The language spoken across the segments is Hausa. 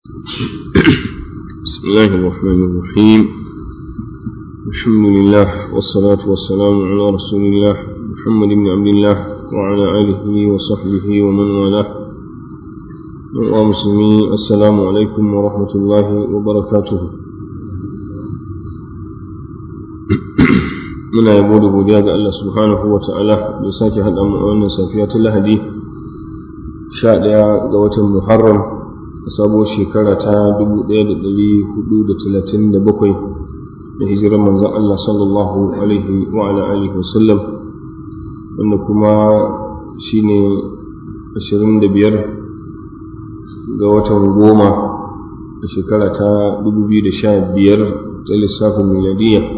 بسم الله الرحمن الرحيم الحمد لله والصلاة والسلام على رسول الله محمد بن عبد الله وعلى آله وصحبه ومن والاه ومسلمين السلام عليكم ورحمة الله وبركاته muna yabo da godiya ga Allah subhanahu wa ta'ala da sake haɗa mu a wannan safiya ta Lahadi sha ɗaya ga watan Muharram a sabuwar shekara ta dubu ɗaya da ɗari hudu da talatin da bakwai da hijirar manzon Allah sallallahu alaihi wa ala alihi wasallam wanda kuma shine ashirin da biyar ga watan goma a shekara ta dubu biyu da sha biyar ta lissafin miladiyya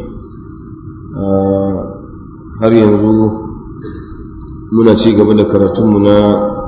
har yanzu muna ci gaba da karatunmu na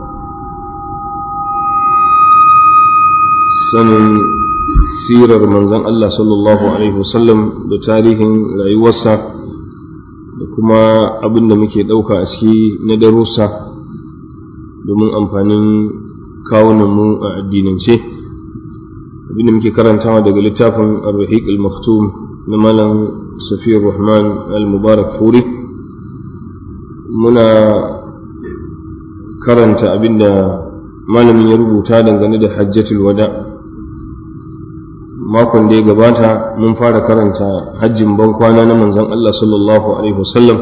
sanin sirar manzan Allah sallallahu Alaihi wasallam da tarihin rayuwarsa da kuma abin da muke ɗauka a ciki na darussa domin amfanin kawunanmu a addinance abin da muke karantawa daga littafin ar-rahiq al-maktum na malam safiyar rahman al-mubarak furi muna karanta abin da malamin ya rubuta dangane da hajjatul wada' makon da ya gabata mun fara karanta hajjin ban kwana na manzon Allah sallallahu alaihi wasallam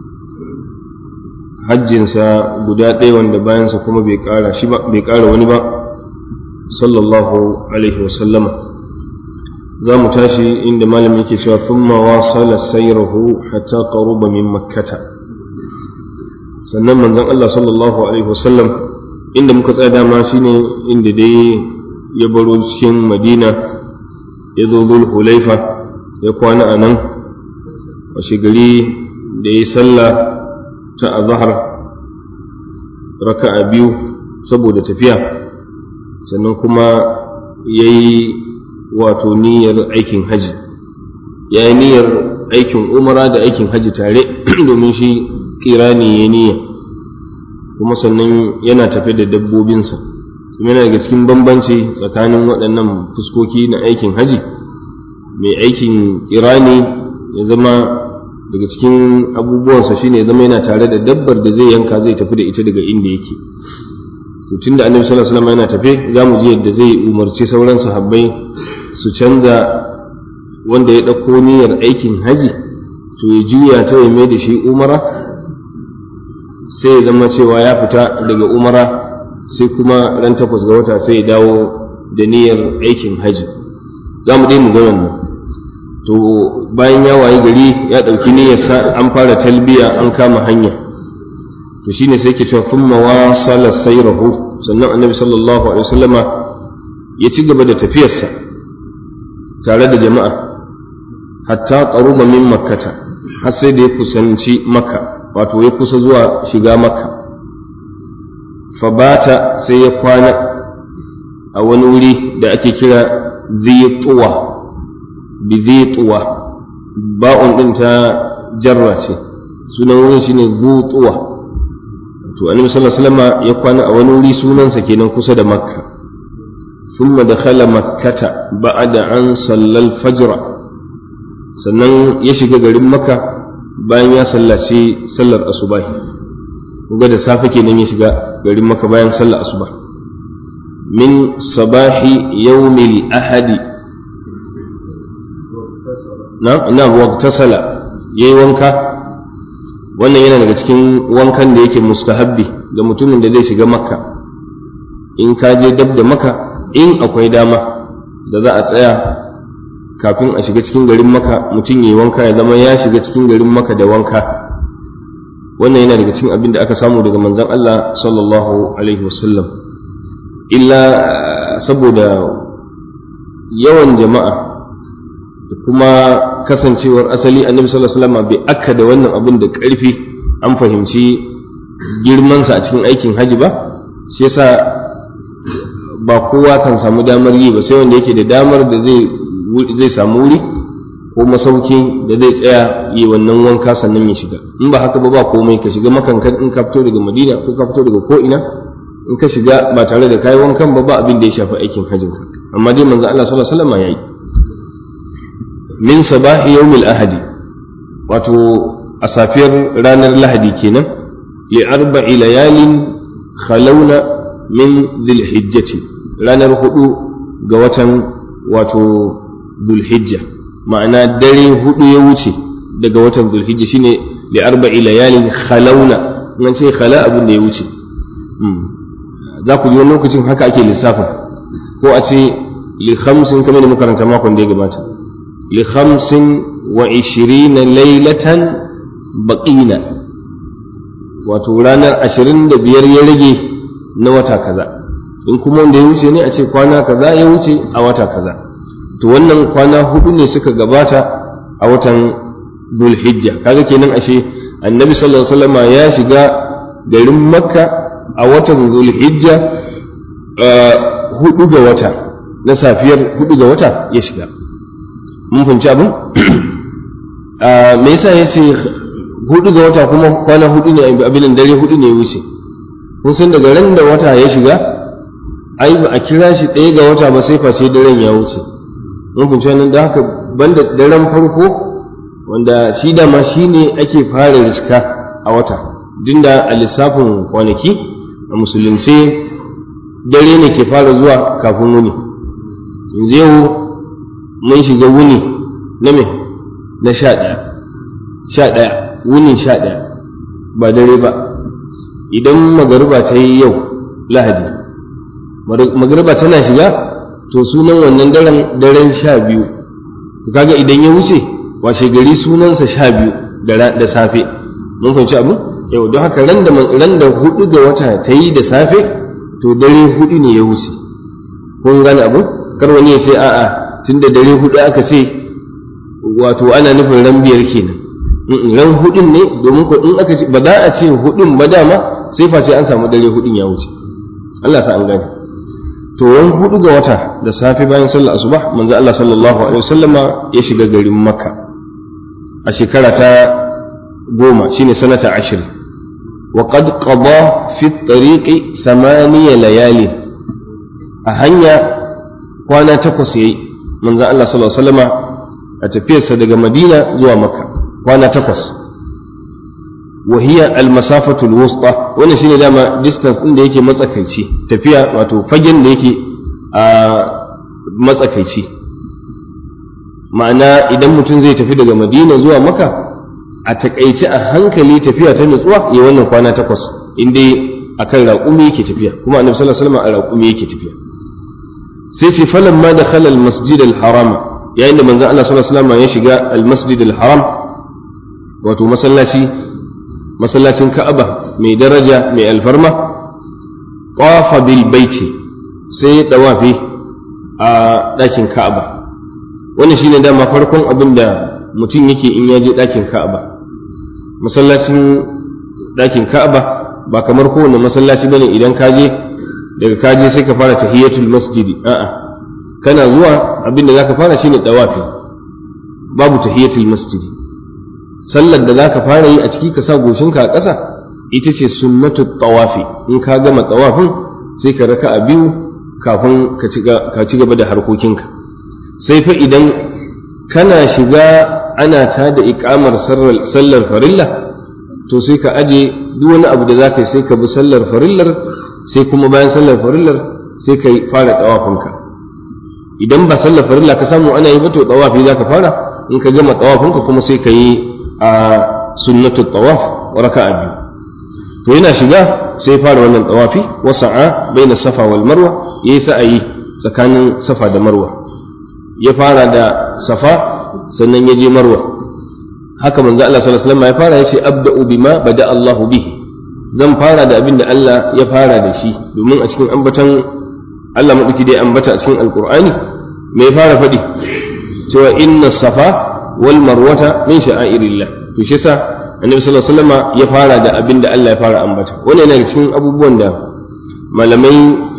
hajjinsa guda ɗaya wanda bayansa kuma bai ƙara shi ba bai ƙara wani ba sallallahu alaihi wasallama za mu tashi inda malamin yake cewa thumma wasala sayrahu hatta qaruba min makkata sannan manzon Allah sallallahu alaihi wasallam inda muka tsaya dama shine inda dai ya baro cikin madina ya zo zul hulaifa ya kwana a nan washe gari da ya yi sallah ta azahar raka'a biyu saboda tafiya sannan kuma ya yi wato niyyar aikin haji ya yi niyyar aikin umara da aikin haji tare domin shi kirani ya niyya kuma sannan yana tafe da dabbobinsa yana daga cikin bambanci tsakanin waɗannan fuskoki na aikin haji mai aikin kirani ya zama daga cikin abubuwansa shine ya zama yana tare da dabbar da zai yanka zai tafi da ita daga inda yake to tunda annabi sallallahu alaihi wasallam yana tafe za mu ji yadda zai umarci sauran sahabbai su canza wanda ya ɗauko niyyar aikin haji to ya juya ta ya mai da shi umara sai ya zama cewa ya fita daga umara sai kuma ran takwas ga wata sai ya dawo da niyyar aikin haji za mu dai mu ga wannan to bayan ya wayi gari ya ɗauki niyyarsa an fara talbiya an kama hanya to shine sai ke cewa thumma wasala sayrahu sannan annabi sallallahu alaihi wasallama ya ci gaba da tafiyarsa tare da jama'a hatta qaruba min makkata har sai da ya kusanci makka wato ya kusa zuwa shiga makka fabata sai ya kwana a wani wuri da ake kira zituwa bi zituwa ba'un din ta jarra ce sunan wurin shine zutuwa to annabi sallallahu alaihi wasallam ya kwana a wani wuri sunansa kenan kusa da makka ثم دخل مكة بعد أن صلى الفجر sannan ya shiga garin maka bayan ya sallaci sallar asubahi kuga da safe kenan ya shiga garin maka bayan sallar asuba min sabahi yawmil ahadi na na waqtasala yayi wanka wannan yana daga cikin wankan da yake mustahabbi ga mutumin da zai shiga makka in ka je dab da maka in akwai dama da za a tsaya kafin a shiga cikin garin maka mutum yi wanka ya zama ya shiga cikin garin maka da wanka wannan yana daga cikin abin da aka samu daga manzon Allah sallallahu alaihi wasallam illa saboda yawan jama'a da kuma kasancewar asali annabi sallallahu alaihi wasallam bai aka da wannan abin da ƙarfi an fahimci girmansa a cikin aikin haji ba shi yasa ba kowa kan samu damar yi ba sai wanda yake da damar da zai zai samu wuri ko masauki da zai tsaya yi wannan wanka sannan ya shiga in ba haka ba ba komai ka shiga makankan in ka fito daga madina ko ka fito daga ko ina in ka shiga ba tare da kayi wankan ba ba abin da ya shafi aikin hajjin ka amma dai manzo Allah sallallahu alaihi wasallam yayi min sabahi yawmil ahadi wato a safiyar ranar lahadi kenan li arba'i layalin khalawna min dhilhijjati ranar hudu ga watan wato dhulhijja ma'ana dare hudu ya wuce daga watan dhulhijja shine li arba'i layalin khalawna nan ce khala abin da ya wuce za ku ji wani lokacin haka ake lissafin ko a ce li khamsin kamar da makaranta makon da ya gabata li khamsin wa ishirina lailatan baqina wato ranar ashirin da biyar ya rage na wata kaza in kuma wanda ya wuce ne a ce kwana kaza ya wuce a wata kaza to wannan kwana hudu ne suka gabata a watan zulhijja kaga kenan ashe annabi sallallahu alaihi wasallam ya shiga garin makka a watan zulhijja hudu ga wata na safiyar hudu ga wata ya shiga mun fahimci abin me yasa ya ce hudu ga wata kuma kwana hudu ne abin dare hudu ne ya wuce kun san daga ran da wata ya shiga ai ba a kira shi ɗaya ga wata ba sai face daren ya wuce mun fahimci wannan da haka banda daren farko wanda shi dama shi ne ake fara riska a wata dinda a lissafin kwanaki a musulunce dare ne ke fara zuwa kafin wuni yanzu yau mun shiga wuni na me na sha ɗaya sha ɗaya wuni sha ɗaya ba dare ba idan magariba ta yi yau lahadi magariba tana shiga to sunan wannan daren daren sha biyu kaga idan ya wuce washe gari sunansa sha biyu da safe mun fahimci abu yau don haka ran da hudu ga wata ta yi da safe to dare hudu ne ya wuce kun gane abu kar wani ya ce a'a tunda dare hudu aka ce wato ana nufin ran biyar kenan ran hudun ne domin ko in aka ce ba za a ce hudun ba dama sai face an samu dare hudun ya wuce Allah sa an gane to ran hudu ga wata da safe bayan sallar asuba manzo Allah sallallahu alaihi wasallama ya shiga garin Makka a shekara ta goma shine sanata ashirin wa qad qada fi tariqi thamaniya layali a hanya kwana takwas yayi manzo Allah sallallahu alaihi wasallama a tafiyarsa daga Madina zuwa Makka kwana takwas wa hiya al-masafatu al-wusta wannan shine dama distance din da yake matsakaici tafiya wato fagen da yake a matsakaici ma'ana idan mutum zai tafi daga Madina zuwa Makka a takaice a hankali tafiya ta nutsuwa ya wannan kwana takwas in dai akan raƙumi yake tafiya kuma annabi sallallahu alaihi wasallam a raƙumi yake tafiya sai ce falan ma da khalal masjid al-haram yayin da manzon Allah sallallahu alaihi wasallam ya shiga al-masjid al-haram wato masallaci masallacin Ka'aba mai daraja mai alfarma tawafa bil baiti sai ya dawafi a ɗakin Ka'aba wannan shine dama farkon abin da mutum yake in ya je ɗakin Ka'aba masallacin ɗakin Ka'aba ba kamar kowane masallaci bane idan ka je daga ka je sai ka fara tahiyatul masjidi a'a kana zuwa abin da zaka fara shine dawafi babu tahiyatul masjidi sallar da zaka fara yi a ciki ka sa goshinka a ƙasa ita ce sunnatut tawafi in ka gama tawafin sai ka raka a biyu kafin ka ci gaba da harkokinka sai fa idan kana shiga ana ta da ikamar sallar farilla to sai ka aje duk wani abu da zaka yi sai ka bi sallar farillar sai kuma bayan sallar farillar sai ka fara tawafinka idan ba sallar farilla ka samu ana yi ba to tawafi za ka fara in ka gama tawafinka kuma sai ka yi a sunnatul tawaf raka'a biyu to yana shiga sai fara wannan tawafi wa sa'a baina safa wal marwa yayi sa'ayi tsakanin safa da marwa ya fara da safa sannan ya je marwa haka manzo Allah sallallahu alaihi wasallam ya fara yace abda'u bima bada Allahu bihi zan fara da abin da Allah ya fara da shi domin a cikin ambatan Allah maɗauki dai ambata a cikin alkur'ani mai fara faɗi cewa inna safa wal marwata min sha'airillah to shi yasa annabi sallallahu alaihi wasallam ya fara da abin da Allah ya fara ambata wannan yana cikin abubuwan da malamai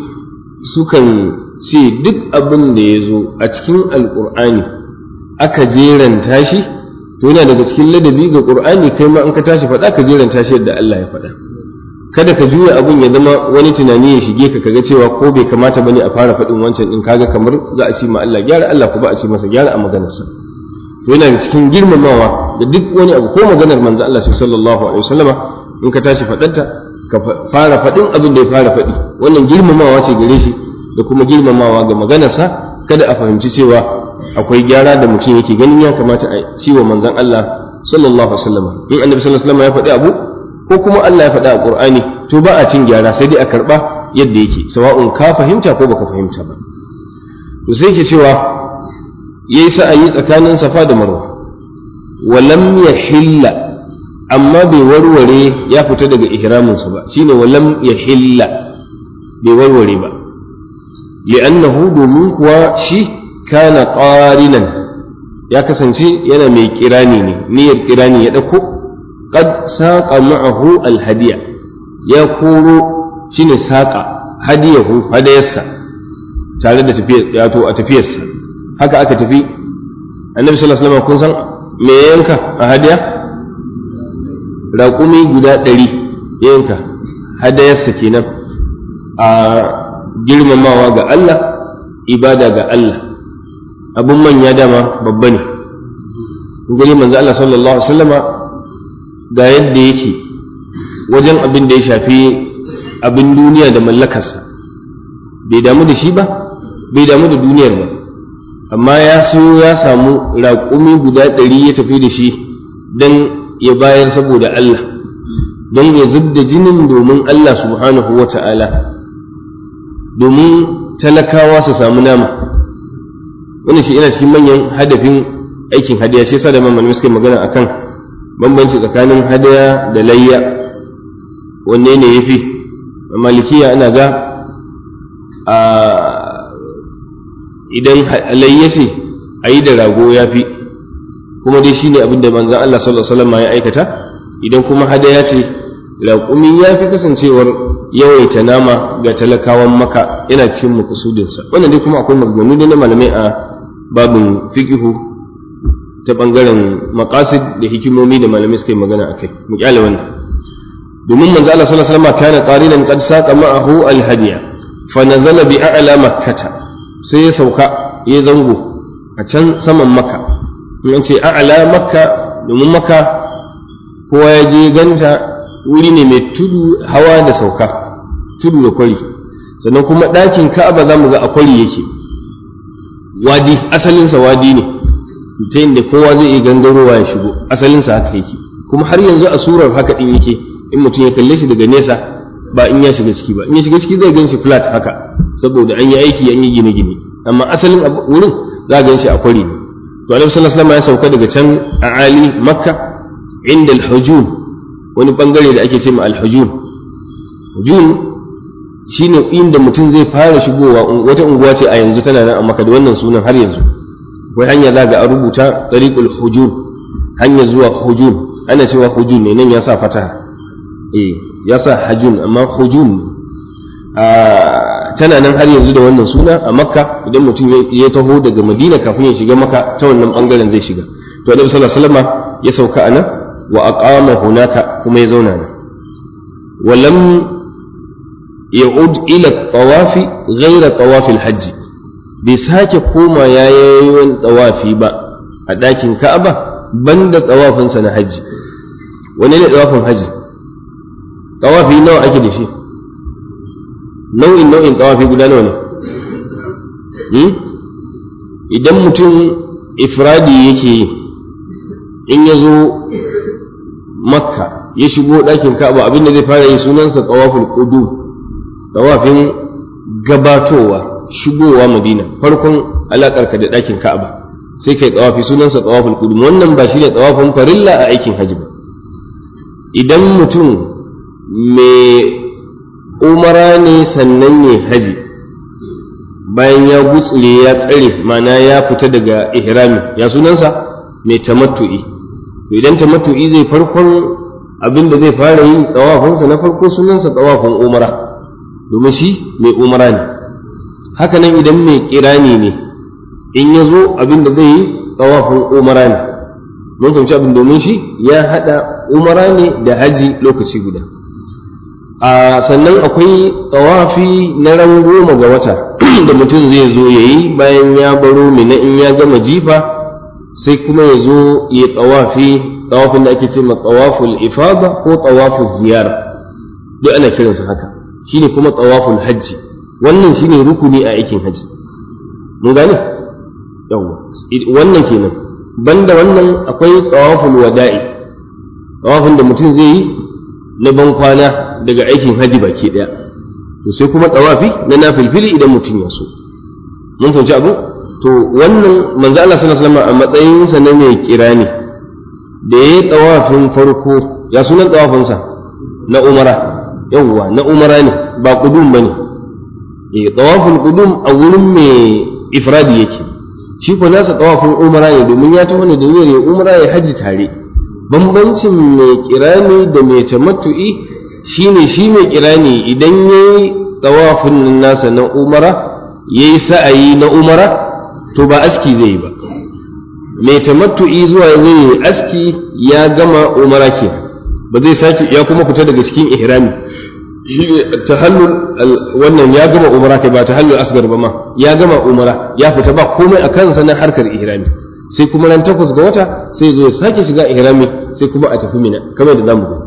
sukan ce duk abin da ya zo a cikin alkur'ani aka jeranta shi to yana daga cikin ladabi ga qur'ani kai ma in ka tashi faɗa ka jeranta shi yadda Allah ya faɗa kada ka juya abun ya zama wani tunani ya shige ka kaga cewa ko bai kamata bane a fara faɗin wancan din kaga kamar za a ce ma Allah gyara Allah ko ba a ce masa gyara a maganarsa to yana cikin girmamawa da duk wani abu ko maganar manzo Allah sallallahu alaihi wasallama in ka tashi faɗanta ka fara faɗin abin da ya fara faɗi wannan girmamawa ce gare shi da kuma girmamawa ga maganarsa kada a fahimci cewa akwai gyara da mutum yake ganin ya kamata a ciwo manzon Allah sallallahu alaihi wasallama in annabi sallallahu alaihi wasallama ya faɗi abu ko kuma Allah ya faɗa a Qur'ani to ba a cin gyara sai dai a karɓa yadda yake sawa'un ka fahimta ko baka fahimta ba to sai yake cewa yayi sa'ayi tsakanin Safa da Marwa wa lam yahilla amma bai warware ya fita daga ihraminsa ba shine wa lam yahilla bai warware ba li'annahu domin kuwa shi kana qarinan ya kasance yana mai kirani ne niyyar kirani ya dauko qad saqa ma'ahu alhadiya ya koro shine saqa hadiyahu hadayarsa tare da tafiyar ya to a tafiyarsa haka aka tafi annabi sallallahu alaihi wasallam kun san me yanka a hadiya raƙumi guda ɗari yanka hadayarsa kenan a girmamawa ga Allah ibada ga Allah abun manya dama babba ne gani manzo Allah sallallahu alaihi wasallama ga yadda yake wajen abin da ya shafi abin duniya da mallakarsa bai damu da shi ba bai damu da duniyar ba amma ya siyo ya samu raƙumi guda ɗari ya tafi da shi don ya bayar saboda Allah don ya zub da jinin domin Allah subhanahu wa ta'ala domin talakawa su samu nama wannan shi ina cikin manyan hadafin aikin hadaya shi yasa da mamman suka magana akan bambanci tsakanin hadaya da layya wanne ne ya fi malikiya ana ga a idan layya ce a yi da rago ya fi kuma dai shine abin da manzan Allah sallallahu alaihi wasallam ya aikata idan kuma hadaya ce raƙumi ya fi kasancewar yawaita nama ga talakawan maka yana cikin makasudinsa wannan dai kuma akwai maganganu da na malamai a babin fiqihu ta bangaren maqasid da hikimomi da malamai suka yi magana akai mu kyale wannan domin manzo Allah sallallahu alaihi wasallam kana qarinan qad saqa ma'ahu al-hadiya fa nazala bi a'la makkata sai ya sauka ya zango a can saman makka in ce a'la makka domin makka kowa ya je ganta wuri ne mai tudu hawa da sauka tudu da kwari sannan kuma ɗakin ka'aba za mu ga a kwari yake wadi asalinsa wadi ne ta yadda kowa zai iya gangarowa ya shigo asalinsa haka yake kuma har yanzu a surar haka ɗin yake in mutum ya kalle shi daga nesa ba in ya shiga ciki ba in ya shiga ciki zai gan shi flat haka saboda an yi aiki an yi gine-gine amma asalin wurin za a gan shi a kwari ne to alaihi sallallahu ya sauka daga can a ali makka inda al-hujun wani bangare da ake ce ma al-hujun hujun shine inda mutum zai fara shigowa wata unguwa ce a yanzu tana nan a makka da wannan sunan har yanzu akwai hanya za ga a rubuta tariqul hujun hanya zuwa hujun ana cewa hujun ne nan ya sa fataha eh ya sa hajun amma hujun tana nan har yanzu da wannan suna a makka idan mutum ya taho daga madina kafin ya shiga maka ta wannan bangaren zai shiga to annabi sallallahu alaihi wasallam ya sauka a nan wa aqama hunaka kuma ya zauna nan wa lam ya'ud ila tawafi ghayra tawafi al-hajj bai sake koma yayin tawafi ba a dakin ka'aba banda tawafinsa na hajji wani ne tawafin hajji tawafi nawa ake da shi nau'in nau'in tawafi guda nawa ne idan mutum ifradi yake yi in ya zo makka ya shigo ɗakin ka'aba abinda zai fara yi sunansa tawaful qudum tawafin gabatowa shigowa madina farkon alaƙarka da ɗakin ka'aba sai kai tawafi sunansa tawaful qudum wannan ba shi ne tawafin farilla a aikin hajji ba idan mutum mai umara ne sannan ne haji bayan ya gutsure ya tsare mana ya fita daga ihrami ya sunansa mai tamattu'i to idan tamattu'i zai farkon abin da zai fara yi tsawafinsa na farko sunansa tsawafin umara domin shi mai umara ne haka nan idan mai kirani ne in ya zo abin da zai yi tsawafin umara ne mun fahimci abin domin shi ya haɗa umara ne da haji lokaci guda a sannan akwai tawafi na ran goma ga wata da mutum zai zo ya yi bayan ya baro mina in ya gama jifa sai kuma ya zo ya tawafi tawafin da ake ce ma tawaful ifada ko tawaful ziyara duk ana kiransa haka shine kuma tawaful hajji wannan shine rukuni a aikin hajji mun gane yawa wannan kenan banda wannan akwai tawaful wada'i tawafin da mutum zai yi na ban kwana daga aikin haji baki daya to sai kuma tawafi na nafilfili idan mutum ya so mun fahimci abu to wannan manzo Allah sallallahu alaihi wasallam a matsayin sa na mai kirani da yayi tawafin farko ya sunan tawafin sa na umara yawwa na umara ne ba qudum bane eh tawaful qudum a wurin mai ifradi yake shi ko nasa tawafin umara ne domin ya taho ne da niyyar ya umara ya haji tare bambancin mai kirani da mai tamattu'i shine shi mai kirani idan yayi tawafin nasa na umara yayi sa'ayi na umara to ba aski zai yi ba mai tamattu'i zuwa zai yi aski ya gama umara ke ba zai sake ya kuma fita daga cikin ihrami shi ne tahallul wannan ya gama umara kai ba tahallul asgar ba ma ya gama umara ya fita ba komai a kansa na harkar ihrami sai kuma ran takwas ga wata sai zo ya sake shiga ihrami sai kuma a tafi mina kamar da zamu ga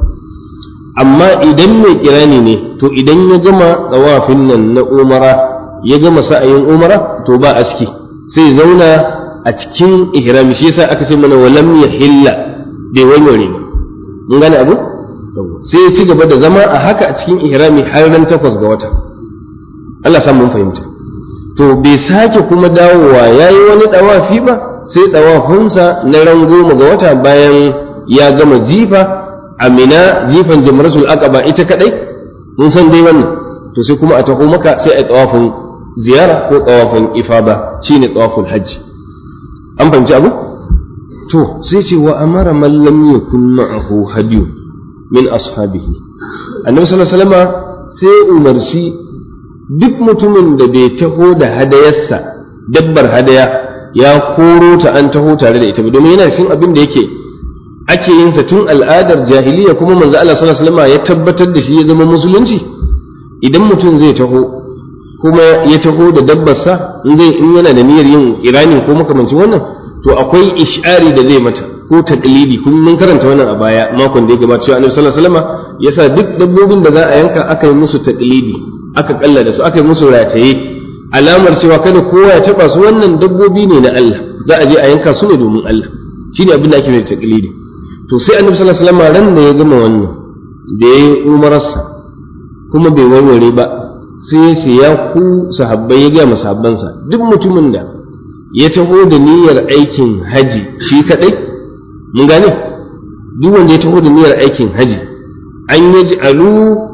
amma idan mai kirani ne to idan ya gama tsawafin nan na umara ya gama sa'ayin umara to ba aski sai zauna a cikin ihrami shi yasa aka ce mana walam yahilla bai warware ba mun gane abu sai ya ci gaba da zama a haka a cikin ihrami har ran takwas ga wata Allah sa mun fahimta to bai sake kuma dawowa yayi wani dawafi ba sai dawafinsa na ran goma ga wata bayan ya gama jifa amina jifan jamratul aqaba ita kadai mun san dai wannan to sai kuma a taho maka sai a tawafin ziyara ko tawafin ifada shine tawaful hajji an fahimci abu to sai ce wa amara man lam yakun ma'ahu hadiyu min ashabihi annabi sallallahu alaihi wasallam sai umarci duk mutumin da bai taho da hadayarsa dabbar hadaya ya koro ta an taho tare da ita ba domin yana cikin abin da yake ake yin sa tun al'adar jahiliya kuma manzo Allah sallallahu alaihi wasallam ya tabbatar da shi ya zama musulunci idan mutum zai taho kuma ya taho da dabbarsa in zai in yana da niyyar yin irani ko makamancin wannan to akwai ish'ari da zai mata ko taqlidi kun mun karanta wannan a baya makon da ya gabata cewa Annabi sallallahu alaihi wasallam yasa duk dabbobin da za a yanka aka yi musu taqlidi aka kalla da su aka yi musu rataye alamar cewa kada kowa ya taba su wannan dabbobi ne na Allah za a je a yanka su ne domin Allah shine abin da ake mai taqlidi to sai Annabi sallallahu alaihi wasallam ran da ya gama wannan da yayi umararsa kuma bai warware ba sai ya ce ya ku sahabbai ya gaya sahabbansa duk mutumin da ya taho da niyyar aikin haji shi kadai mun gane duk wanda ya taho da niyyar aikin haji an yaji alu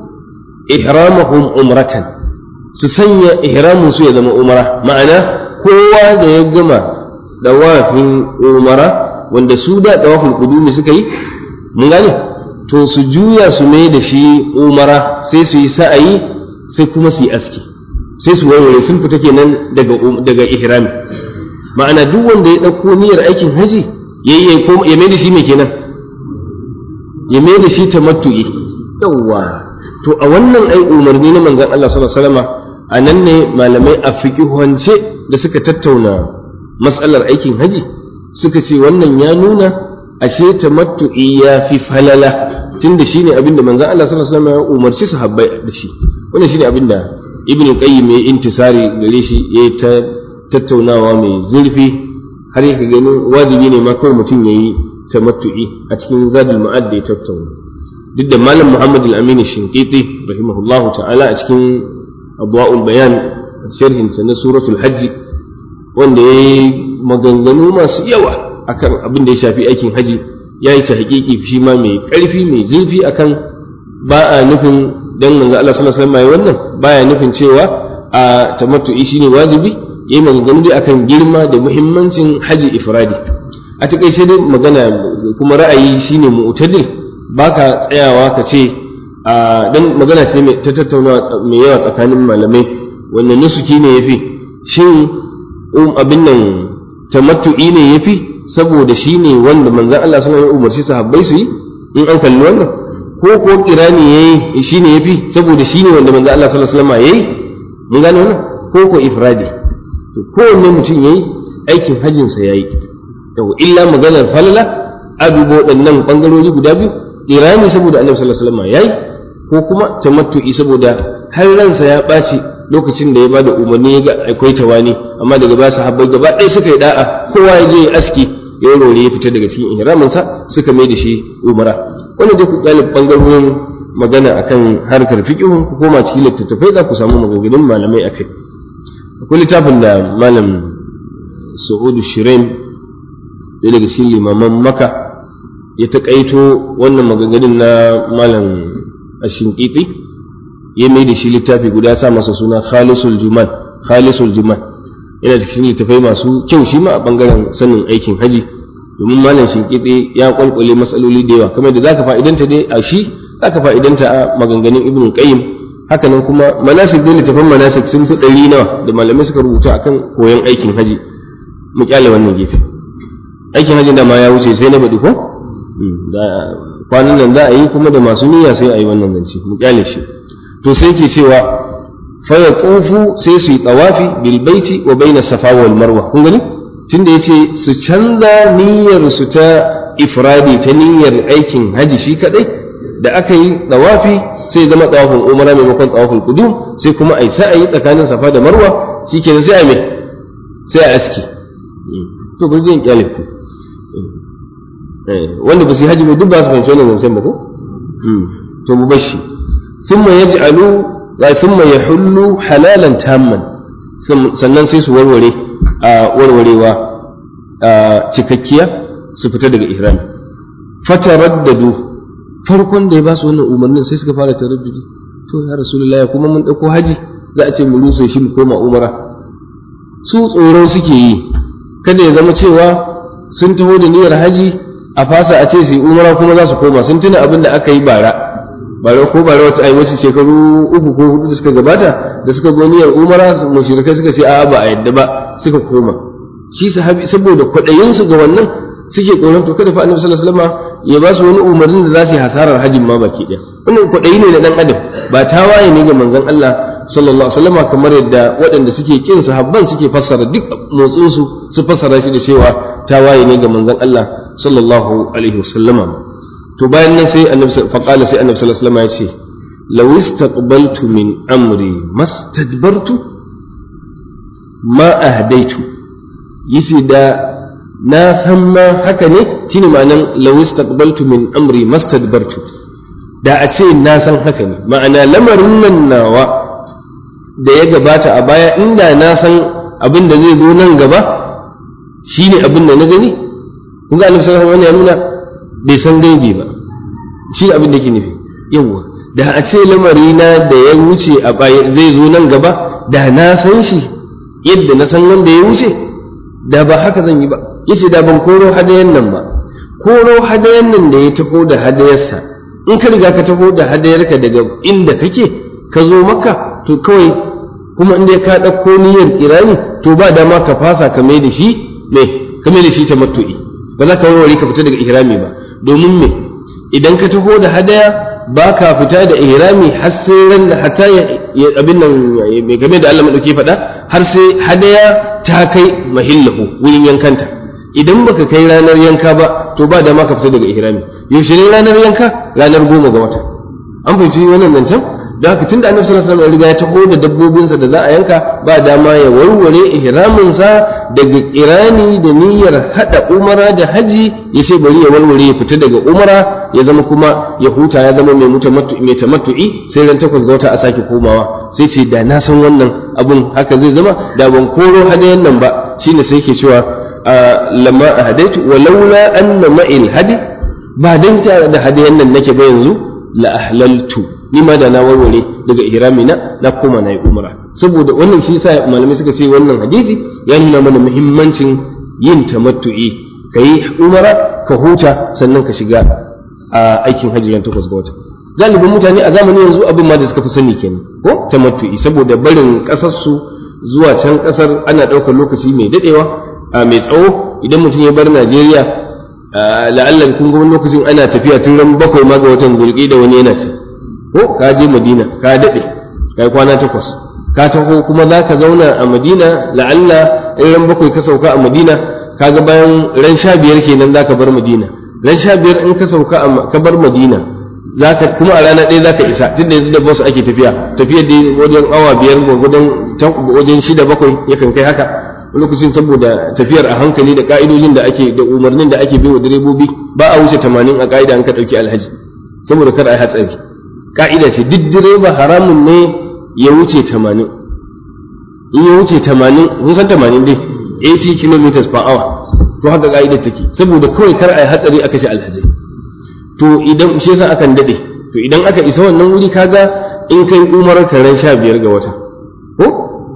ihramahum umratan su sanya ihramun su ya zama umara ma'ana kowa da ya gama dawafin umara wanda su da dawafin kudumi suka yi mun gane to su juya su mai da shi umara sai su yi sa'ayi sai kuma su yi aski sai su warware sun fita kenan daga daga ihrami ma'ana duk wanda ya ɗauko niyyar aikin haji yayi ya mai da shi mai kenan ya mai da shi tamattu'i yawwa to a wannan ai umarni na manzon Allah sallallahu alaihi wasallam a nan ne malamai a fiqihance da suka tattauna matsalar aikin haji suka ce wannan ya nuna ashe tamattu'i ya fi falala tunda shine abinda manzon Allah sallallahu alaihi wasallam ya umarci sahabbai da shi wannan shine abinda ibn qayyim ya intisari gare shi ya ta tattaunawa mai zurfi har yake ganin wajibi ne ma kawai mutum yayi tamattu'i a cikin zadul ma'ad da ya tattauna duk da malam muhammad al-amin shinqiti rahimahullahu ta'ala a cikin abwaul bayan sharhin sa na suratul hajj wanda yayi maganganu masu yawa akan abin da ya shafi aikin haji ya yi ta hakiki shi ma mai ƙarfi mai zurfi akan ba a nufin dan manzo Allah sallallahu alaihi wasallam wannan baya nufin cewa a tamattu'i shine wajibi yayi maganganu dai akan girma da muhimmancin haji ifradi a takaice dai magana kuma ra'ayi shine mu'tadil baka tsayawa ka ce a dan magana ce ta tattaunawa mai yawa tsakanin malamai wannan nusuki ne yafi shin abin nan tamattu'i ne yafi saboda shi ne wanda manzan Allah suna yi umarci sahabbai su yi in an kalli wannan ko ko kirani yayi shine yafi saboda shine wanda manzo Allah sallallahu alaihi wasallam yayi mun gane wannan ko ko ifradi to kowanne mutum yayi aikin hajjin sa yayi yau illa maganar falala a dubo waɗannan bangarori guda biyu kirani saboda annabi sallallahu alaihi wasallam yayi ko kuma tamattu'i saboda har ransa ya ɓaci lokacin da ya bada umarni ya ga akwai tawani amma daga ba sahabbai gaba ɗaya suka yi da'a kowa ya je ya aski ya rore ya fita daga cikin ihraminsa suka mai da shi umara wannan dai ku galib bangarorin magana akan harkar fiqhun ku koma cikin littattafai za ku samu maganganun malamai akai akwai littafin da malam Su'udu Shirain ɗaya daga cikin limaman Maka ya taƙaito wannan maganganun na malam Ashinƙiƙi ya mai da shi littafi guda sa masa suna Khalisul Juman Khalisul Juman yana cikin littafai masu kyau shi ma a bangaren sanin aikin haji domin malam shinkiɗe ya kwalkwale matsaloli da yawa kamar da zaka fa'idanta dai a shi zaka fa'idanta a maganganun ibn qayyim haka nan kuma manasik dai littafan manasik sun fi ɗari nawa da malamai suka rubuta akan koyon aikin haji mu kyale wannan gefe aikin haji da ma ya wuce sai na faɗi ko kwanan nan za a yi kuma da masu niyya sai a yi wannan zance mu kyale shi to sai ke cewa fa yaqufu sai su yi tawafi bil baiti wa baina safa wal marwa kun gani tunda yace su canza niyyar su ta ifradi ta niyyar aikin haji shi kadai da aka yi tawafi sai zama tawafin umara maimakon tawafin qudum sai kuma ai sa'ayi tsakanin safa da marwa shikenan sai a me sai a aski to bari zan kyale ku wanda ba su yi haji ba duk ba su fahimci wannan zancen ba ko to mu bashi thumma yaj'alu wa thumma yahullu halalan tamman sannan sai su warware a warwarewa cikakkiya su fita daga ihrami fataraddadu farkon da ya ba su wannan umarnin sai suka fara taraddudi to ya rasulullahi kuma mun dauko haji za a ce mu rusa shi mu koma umara su tsoro suke yi kada ya zama cewa sun taho da niyyar haji a fasa a ce su yi umara kuma za su koma sun tuna abin da aka yi bara bara ko bara wata ai wace shekaru uku ko hudu da suka gabata da suka zo niyyar umara mushrikai suka ce a'a ba a yadda ba suka koma shi sahabi saboda kwaɗayin su ga wannan suke tsoron to kada fa annabi sallallahu alaihi wasallam ya ba su wani umarnin da za su yi hasarar hajjin ma baki ɗaya wannan kwaɗayi ne na dan adam ba tawaye ne ga manzon Allah sallallahu alaihi wasallam kamar yadda waɗanda suke kin sahabban suke fassara duk motsin su su fassara shi da cewa tawaye ne ga manzon Allah sallallahu alaihi wasallama to bayan nan sai annabi fa qala sai annabi sallallahu alaihi wasallam ya ce law istaqbaltu min amri mastadbartu ma ahdaitu yace da na san ma haka ne shine ma'anan law istaqbaltu min amri mastadbartu da a ce na san haka ne ma'ana lamarin nan nawa da ya gabata a baya inda na san abin da zai zo nan gaba shine abin da na gani kun ga annabi sallallahu alaihi wasallam ya nuna bai san gaibi ba shi abin da ke nufi yawa da a ce lamari na da ya wuce a baya zai zo nan gaba da na san shi yadda na san wanda ya wuce da ba haka zan yi ba yace da ban koro hadayan nan ba koro hadayan nan da ya taho da hadayarsa in ka riga ka taho da hadayarka daga inda kake ka zo maka to kawai kuma inda ka ɗauko niyyar kirani to ba dama ka fasa ka mai da shi me ka mai da shi tamattu'i ba za ka warware ka fita daga ihrami ba domin me idan ka taho da hadaya ba ka fita da ihrami har sai ran da hatta ya abin nan mai game da Allah madauki faɗa har sai hadaya ta kai mahillahu wurin yankanta idan baka kai ranar yanka ba to ba dama ka fita daga ihrami yaushe ne ranar yanka ranar goma ga wata an fahimci wannan nan can da haka tunda annabi sallallahu alaihi wasallam ya riga ya taho da dabbobinsa da za a yanka ba dama ya warware ihraminsa daga irani da niyyar hada umara da haji ya ce bari ya warware ya fita daga umara ya zama kuma ya huta ya zama mai mutamattu mai tamattu'i sai ran takwas ga wata a sake komawa sai ce da na san wannan abun haka zai zama da ban koro hadayan nan ba shine sai ke cewa lamma ahadaitu walaula anna ma'il hadi ba dan ta da hadayan nan nake ba yanzu la ahlaltu ni ma da na warware daga ihrami na na koma na yi umra saboda wannan shi yasa malamai suka ce wannan hadisi ya nuna mana muhimmancin yin tamattu'i kai umra ka huta sannan ka shiga a aikin hajji ran takwas ga wata galibin mutane a zamanin yanzu abin ma da suka fi sani kenan ko tamattu'i saboda barin kasar su zuwa can kasar ana ɗaukar lokaci mai dadewa mai tsawo idan mutum ya bar Najeriya la'allan kun ga wani lokacin ana tafiya tun ran bakwai ma ga watan zulki da wani yana ce ko ka je madina ka daɗe kai kwana takwas ka taho kuma za ka zauna a madina la'alla in ran bakwai ka sauka a madina ka ga bayan ran sha biyar kenan za ka bar madina ran sha biyar in ka sauka ka bar madina zaka kuma a rana ɗaya zaka isa tun da yanzu da bus ake tafiya tafiya da wajen awa biyar gwargwadon wajen shida bakwai yakan kai haka lokacin saboda tafiyar a hankali da ka'idojin da ake da umarnin da ake wa direbobi ba a wuce tamanin a ka'ida an ka ɗauki alhaji saboda kar a yi hatsari ka'ida ce duk direba haramun ne ya wuce tamanin in ya wuce tamanin kun san tamanin dai 80 km per hour to haka ka'idar take saboda kawai kar a yi hatsari a kashe alhazai to idan shi yasa akan dade to idan aka isa wannan wuri kaga in kai umarar ran sha biyar ga wata ko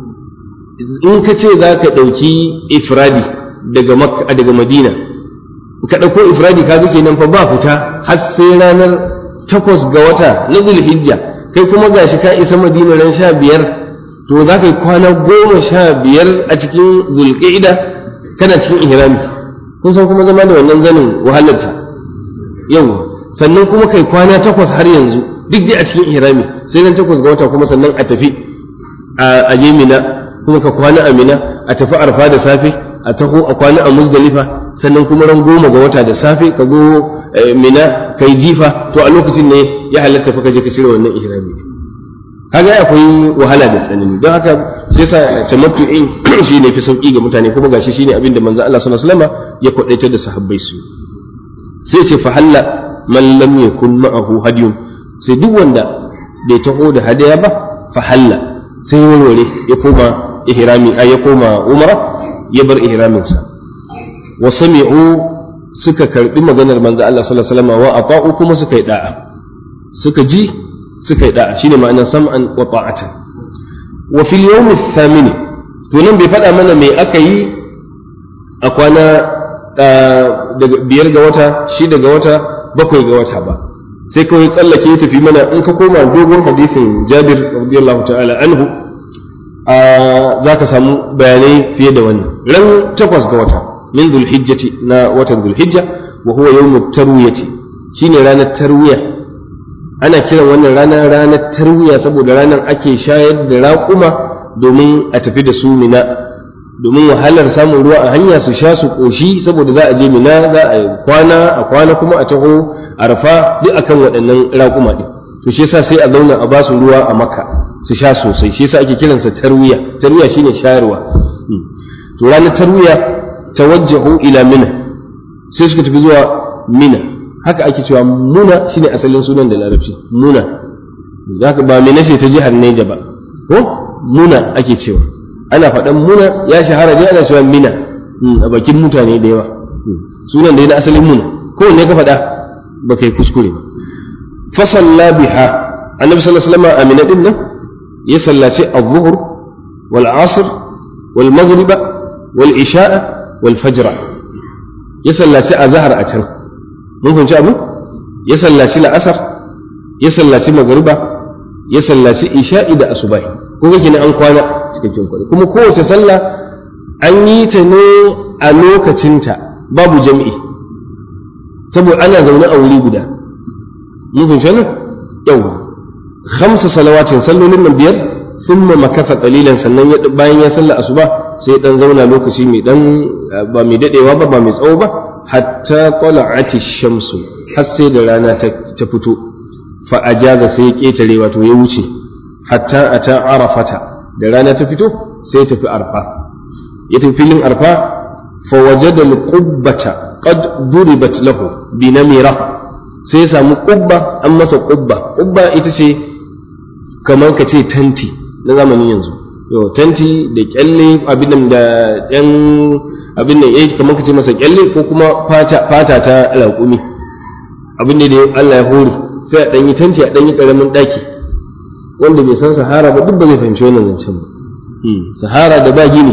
in ka ce za ka ɗauki ifradi daga makka daga madina ka ɗauko ifradi kaga kenan fa ba fita har sai ranar takwas ga wata na zulhijja kai kuma gashi ka isa madina ran sha biyar to za ka yi kwana goma sha biyar a cikin zulƙida kana cikin ihrami kun san kuma zama da wannan zanin wahalarta yau sannan kuma kai kwana takwas har yanzu duk dai a cikin ihrami sai nan takwas ga wata kuma sannan a tafi a je mina kuma ka kwana a mina a tafi arfa da safe a taho a kwana a muzdalifa sannan kuma ran goma ga wata da safe ka go mina kai jifa to a lokacin ne ya halatta fa ka je ka shirya wannan ihrami kaga akwai wahala da tsanani don haka sai sa tamattu'in shi ne fi sauki ga mutane kuma gashi shine abin da manzo Allah sallallahu alaihi wasallam ya kwadaitar da sahabbai su sai ce fa halla man lam yakun ma'ahu hadiyun sai duk wanda bai taho da hadaya ba fa halla sai warware ya koma ihrami ay ya koma umra ya bar ihramin sa wa sami'u suka karbi maganar manzo Allah sallallahu alaihi wasallam wa ata'u kuma suka yi da'a suka ji suka yi da'a shine ma'anar sam'an wa ta'atan wa fil yawm ath-thamin to nan bai faɗa mana me aka yi a kwana daga biyar ga wata shida ga wata bakwai ga wata ba sai kawai tsallake ya tafi mana in ka koma dogon hadisin Jabir radiyallahu ta'ala anhu za ka samu bayanai fiye da wannan ran takwas ga wata min dhulhijjati na watan dhulhijja wa huwa yawmut tarwiyati shine ranar tarwiya ana kiran wannan ranar ranar tarwiya saboda ranar ake shayar da raƙuma domin a tafi da su mina domin wahalar samun ruwa a hanya su sha su ƙoshi saboda za a je mina za a kwana a kwana kuma a taho arfa duk akan waɗannan raƙuma ɗin to shi yasa sai a zauna a ba su ruwa a maka su sha sosai shi yasa ake kiransa tarwiya tarwiya shine shayarwa to ranar tarwiya tawajjahu ila mina sai suka tafi zuwa mina haka ake cewa muna shine asalin sunan da larabci muna haka ba mina ce ta jihar Neja ba ko muna ake cewa ana faɗan muna ya shahara dai ana cewa mina a bakin mutane da yawa sunan da na asalin muna ko ne ka faɗa ba kai kuskure ba fa salla biha annabi sallallahu alaihi wasallam amina din nan ya sallaci az-zuhr wal asr wal maghriba wal isha'a wal fajr ya sallaci azhar a can mun fahimci abu ya sallaci la'asar ya sallaci magariba ya sallaci isha'i da asubahi ko kake an kwana cikakken kwana kuma kowace sallah an yi ta ne a lokacinta babu jam'i saboda ana zaune a wuri guda mun fahimci wannan yau khamsa salawatin sallolin nan biyar thumma makasa qalilan sannan bayan ya salla asuba sai dan zauna lokaci mai dan ba mai dadewa ba ba mai tsawo ba hatta tala'ati shamsu har sai da rana ta fito fa ajaza sai ya ketare wato ya wuce hatta ata arafata da rana ta fito sai ya tafi arfa ya tafi filin arfa fa wajada al-qubbata qad duribat lahu bi namira sai ya samu qubba an masa qubba qubba ita ce kamar ka ce tanti na zamanin yanzu yau tanti da kyalle abin da yan abin nan eh kamar kace masa kyalle ko kuma fata fata ta raƙumi abin da Allah ya hore sai a dan yi tanti a dan yi karamin daki wanda bai san sahara ba duk ba zai fahimci wannan zancen ba sahara da ba gini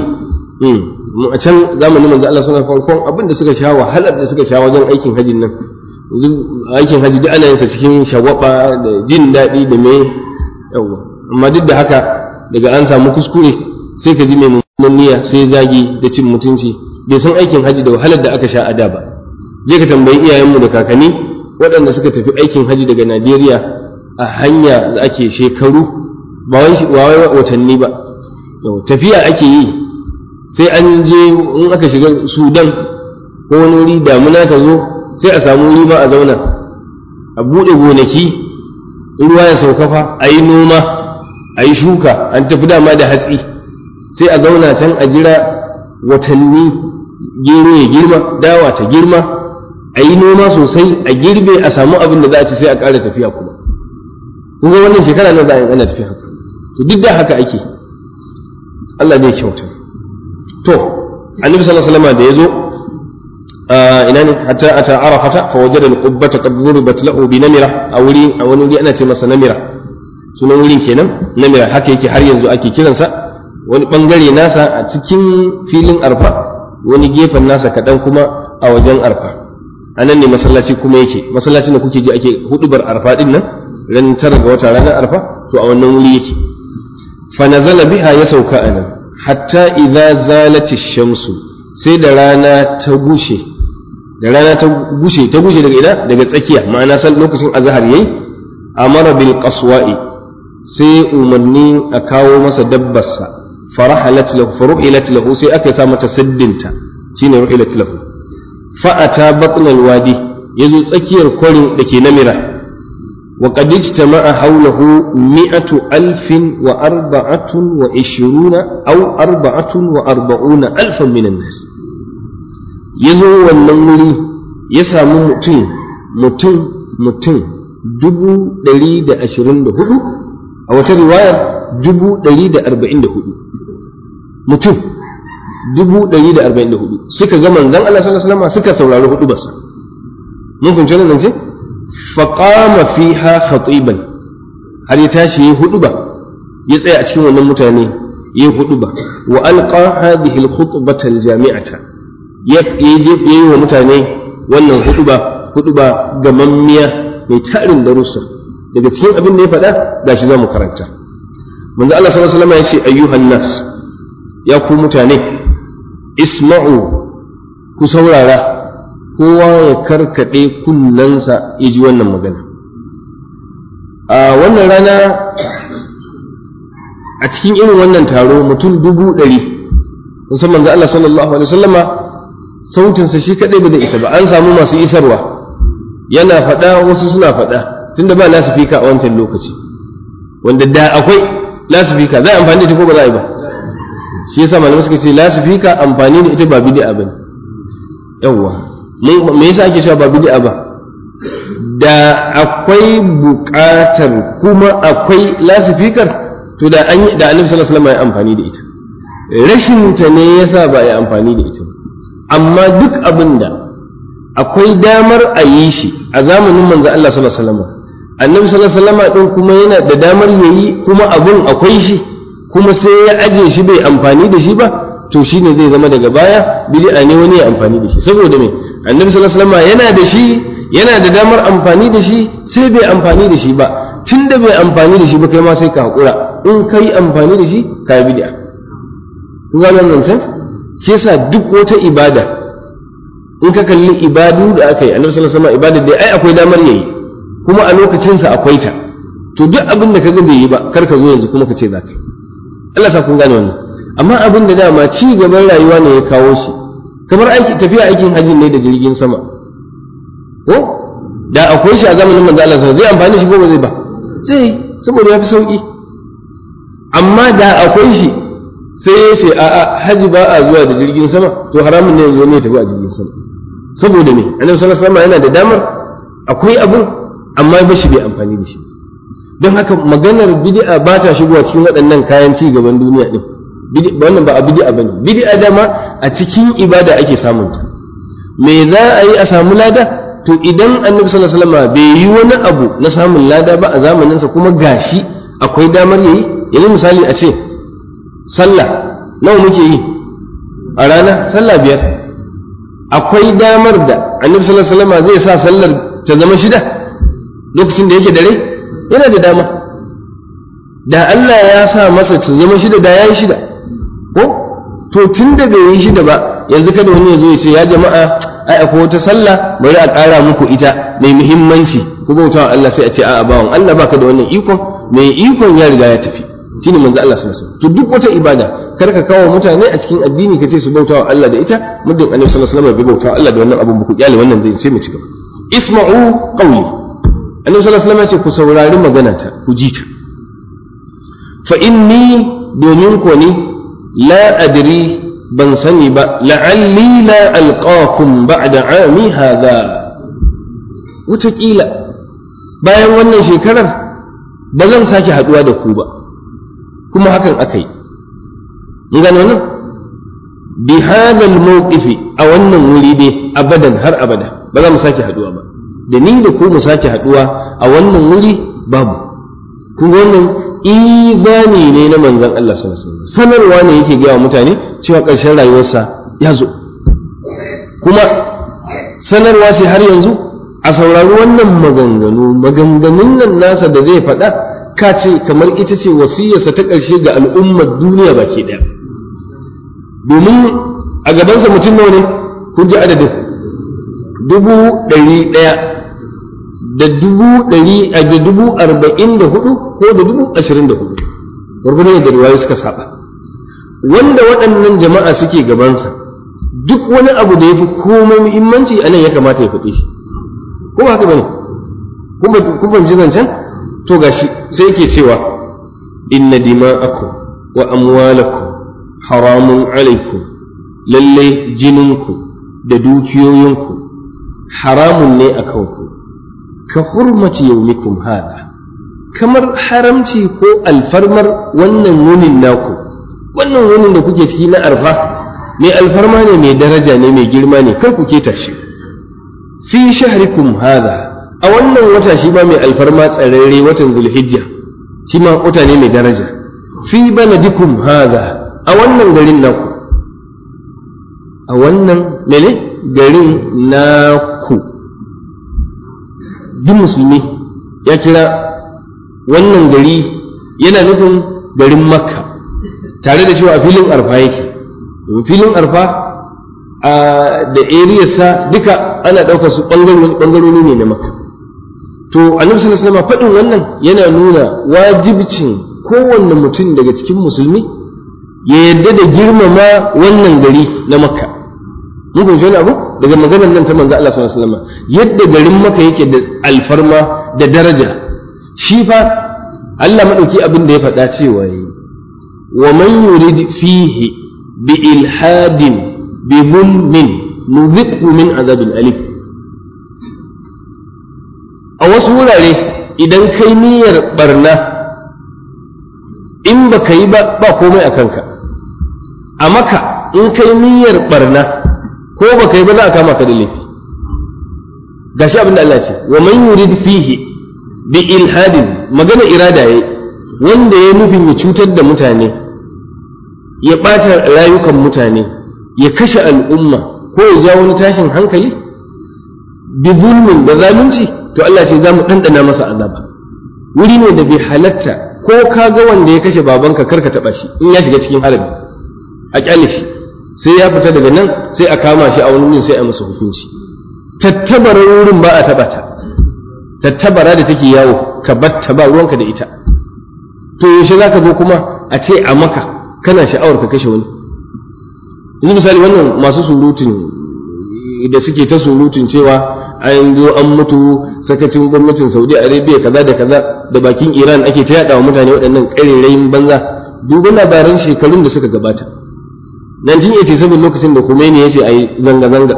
a can zamanin manzo Allah suna farkon abin da suka sha wahalar da suka sha wajen aikin hajin nan yanzu aikin haji duk ana yin sa cikin shagwaba da jin daɗi da me yawa amma duk da haka daga an samu kuskure sai ka ji mai mummunan niyya sai zagi da cin mutunci bai san aikin haji da wahalar da aka sha a da ba je ka tambayi iyayenmu da kakanni waɗanda suka tafi aikin haji daga Najeriya a hanya da ake shekaru ba wai watanni ba tafiya ake yi sai an je in aka shiga Sudan ko wani wuri damuna ta zo sai a samu wuri ba a zauna a buɗe gonaki ruwa ya sauka fa a yi noma a yi shuka an tafi dama da hatsi sai a zauna can a jira watanni gero ya girma dawa ta girma a yi noma sosai a girbe a samu abin da za a ci sai a ƙara tafiya kuma kun ga wannan shekara na za a yi ana tafiya haka to duk da haka ake Allah zai kyauta to annabi sallallahu alaihi wasallam da yazo ina ne hatta ata arafata fa wajada al-qubbata qad duribat lahu bi namira a wuri a wani wuri ana ce masa namira sunan wurin kenan namira haka yake har yanzu ake kiransa wani bangare nasa a cikin filin arfa wani gefen nasa kaɗan kuma a wajen arfa a nan ne masallaci kuma yake masallacin da kuke ji ake hudubar arfa din nan ran tara ga wata ranar arfa to a wannan wuri yake fa nazala biha ya sauka a nan hatta idza zalati shamsu sai da rana ta gushe da rana ta gushe ta gushe daga ina daga tsakiya ma'ana san lokacin azhar yayi amara bil qaswa'i sai umarni a kawo masa dabbarsa farahalat lahu faruhilat lahu sai aka sa mata saddinta shine ruhilat lahu fa ata batn al wadi yazo tsakiyar kwarin dake namira wa qad ijtama'a hawlahu mi'atu alfin wa arba'atun wa ishiruna aw arba'atun wa arba'una alfan min an-nas yazo wannan wuri ya samu mutum mutum mutum dubu ɗari da ashirin da hudu a wata riwayar dubu ɗari da arba'in da hudu mutum dubu ɗari da arba'in da hudu suka ga manzon Allah sallallahu alaihi wasallam suka saurari hudu basa mun kunce nan ce faqama fiha khatiban har ya tashi yayi hudu ba ya tsaya a cikin wannan mutane yayi hudu ba wa alqa hadhihi al-khutbata al-jami'ata ya yi wa mutane wannan hudu ba hudu ba gamammiya mai tarin darussa daga cikin abin da ya faɗa gashi za mu karanta manzo Allah sallallahu alaihi wasallam ya ce ayyuhan nas ya ku mutane isma'u ku saurara kowa ya karkade kunnensa ya ji wannan magana a wannan rana a cikin irin wannan taro mutum dubu ɗari musamman manzo Allah sallallahu alaihi wasallama sautinsa shi kaɗai ba da isa ba an samu masu isarwa yana faɗa wasu suna faɗa tunda ba lasifika a wancan lokaci wanda da akwai lasifika za a amfani da ita ko ba za a yi ba shi yasa malamai suka ce lasifika amfani da ita ba bid'a bane yawwa me yasa ake cewa ba bid'a ba da akwai buƙatar kuma akwai lasifikar to da an da annabi sallallahu alaihi wasallam ya amfani da ita rashin ta ne yasa ba ya amfani da ita amma duk abin da akwai damar a yi shi a zamanin manzo Allah sallallahu alaihi wasallam annabi sallallahu alaihi wasallam din kuma yana da damar yayi kuma abun akwai shi kuma sai ya aje shi bai amfani da shi ba to shine zai zama daga baya bid'a ne wani ya amfani da shi saboda me annabi sallallahu alaihi wasallam yana da shi yana da damar amfani da shi sai bai amfani da shi ba tunda bai amfani da shi ba kai ma sai ka hakura in kai amfani da shi ka bid'a kun ga nan nan shi yasa duk wata ibada in ka kalli ibadu da aka yi annabi sallallahu alaihi wasallam ibada da ai akwai damar yayi kuma a lokacin sa akwai ta to duk abin da kaga bai yi ba kar ka zo yanzu kuma ka ce za ka yi Allah sa kun gane wannan amma abin da dama ci gaban rayuwa ne ya kawo shi kamar aiki tafiya aikin hajji ne da jirgin sama ko da akwai shi a zamanin manzo Allah zai amfani shi ko ba zai ba zai saboda ya fi sauki amma da akwai shi sai ya ce a'a haji ba a zuwa da jirgin sama to haramun ne yanzu ne tafi a jirgin sama saboda me annabi sallallahu alaihi wasallam yana da damar akwai abun amma ba shi bai amfani da shi don haka maganar bid'a ba ta shigowa cikin waɗannan kayan ci gaban duniya din wannan ba a bid'a bane bid'a dama a cikin ibada ake samun ta me za a yi a samu lada to idan annabi sallallahu alaihi wasallam bai yi wani abu na samun lada ba a zamanin sa kuma gashi akwai damar yayi yanzu misali a ce sallah nawa muke yi a rana sallah biyar akwai damar da annabi sallallahu alaihi wasallam zai sa sallar ta zama shida lokacin da yake da rai yana da dama da Allah ya sa masa ta zama shida da yayi shida ko to tun da bai yi shida ba yanzu kada wani ya zo ya ce ya jama'a ai akwai wata sallah bari a ƙara muku ita mai muhimmanci ku bauta wa Allah sai a ce a'a bawan Allah baka da wannan ikon mai ikon ya riga ya tafi shine manzo Allah sallallahu alaihi wasallam to duk wata ibada kar ka kawo mutane a cikin addini ka ce su bauta wa Allah da ita muddin Annabi sallallahu alaihi wasallam bai bauta wa Allah da wannan abun ba ku kyale wannan zai ce mu ci gaba isma'u qawli Annabi sallallahu alaihi wasallam ya ce ku saurari magana ta ku ji ta fa inni domin ko ni la adri ban sani ba la'alli la alqakum ba'da ami hadha wataƙila bayan wannan shekarar ba zan sake haɗuwa da ku ba kuma hakan aka yi mun gano nan bi hadal mawqifi a wannan wuri dai abadan har abada ba za mu sake haɗuwa ba da ni da ku mu sake haɗuwa a wannan wuri babu kun ga wannan imani ne na manzon Allah sallallahu alaihi wasallam sanarwa ne yake gaya mutane cewa ƙarshen rayuwarsa ya zo kuma sanarwa ce har yanzu a saurari wannan maganganu maganganun nan nasa da zai faɗa ka ce kamar ita ce wasiyarsa ta ƙarshe ga al'ummar duniya baki ɗaya domin a gabansa mutum nawa ne kun ji adadin dubu ɗari ɗaya da dubu ɗari a da dubu arba'in da hudu ko da dubu ashirin da hudu gwargwadon yadda riwayoyi suka saba wanda waɗannan jama'a suke gabansa duk wani abu da ya fi komai muhimmanci a nan ya kamata ya faɗi shi ko ba haka bane kun fahimci zancen to gashi sai yake cewa inna dima'akum wa amwalakum haramun alaikum lalle jininku da dukiyoyinku haramun ne a kanku ka hurmaci yaumikum hada kamar haramci ko alfarmar wannan wunin naku wannan wunin da kuke ciki na arfa mai alfarma ne mai daraja ne mai girma ne kar ku keta shi fi shahrikum hada a wannan wata shi ma mai alfarma tsararre watan zulhijja shi ma wata ne mai daraja fi baladikum hada a wannan garin naku a wannan mene garin naku duk musulmi ya kira wannan gari yana nufin garin makka tare da cewa a filin arfa yake filin arfa da eriyarsa duka ana ɗaukar su ɓangarori ne na makka to annabi sallallahu alaihi wasallam faɗin wannan yana nuna wajibcin kowanne mutum daga cikin musulmi ya yadda da girmama wannan gari na makka mun fahimci wani abu daga maganar nan ta manzo Allah sallallahu alaihi wasallam yadda garin makka yake da alfarma da daraja shi fa Allah madauki abin da ya faɗa cewa yi wa man yurid fihi bi ilhadin bi zulmin nuziqu min azabin alif a wasu wurare idan kai niyyar barna in ba ka yi ba ba komai a kanka a maka in kai niyyar barna ko ba ka yi ba za a kama ka da laifi gashi abin da Allah ce wa man yurid fihi bi ilhadin magana irada yayi wanda ya nufin ya cutar da mutane ya ɓata rayukan mutane ya kashe al'umma ko ya ja wani tashin hankali bi zulmin da zalunci to Allah ce za mu ɗanɗana masa azaba wuri ne da bai halatta ko ka ga wanda ya kashe babanka kar ka taɓa shi in ya shiga cikin harabi a ƙyale shi sai ya fita daga nan sai a kama shi a wani wurin sai a masa hukunci tattabarar wurin ba a taɓa ta tattabara da take yawo ka batta ba ruwanka da ita to yaushe za ka zo kuma a ce a maka kana sha'awar ka kashe wani yanzu misali wannan masu surutun da suke ta surutun cewa an zo an mutu sakacin gwamnatin saudi arabia kaza da kaza da bakin iran ake ta yada wa mutane waɗannan ƙarerayin banza duba labaran shekarun da suka gabata 1987 lokacin da Khomeini ya ce a yi zanga-zanga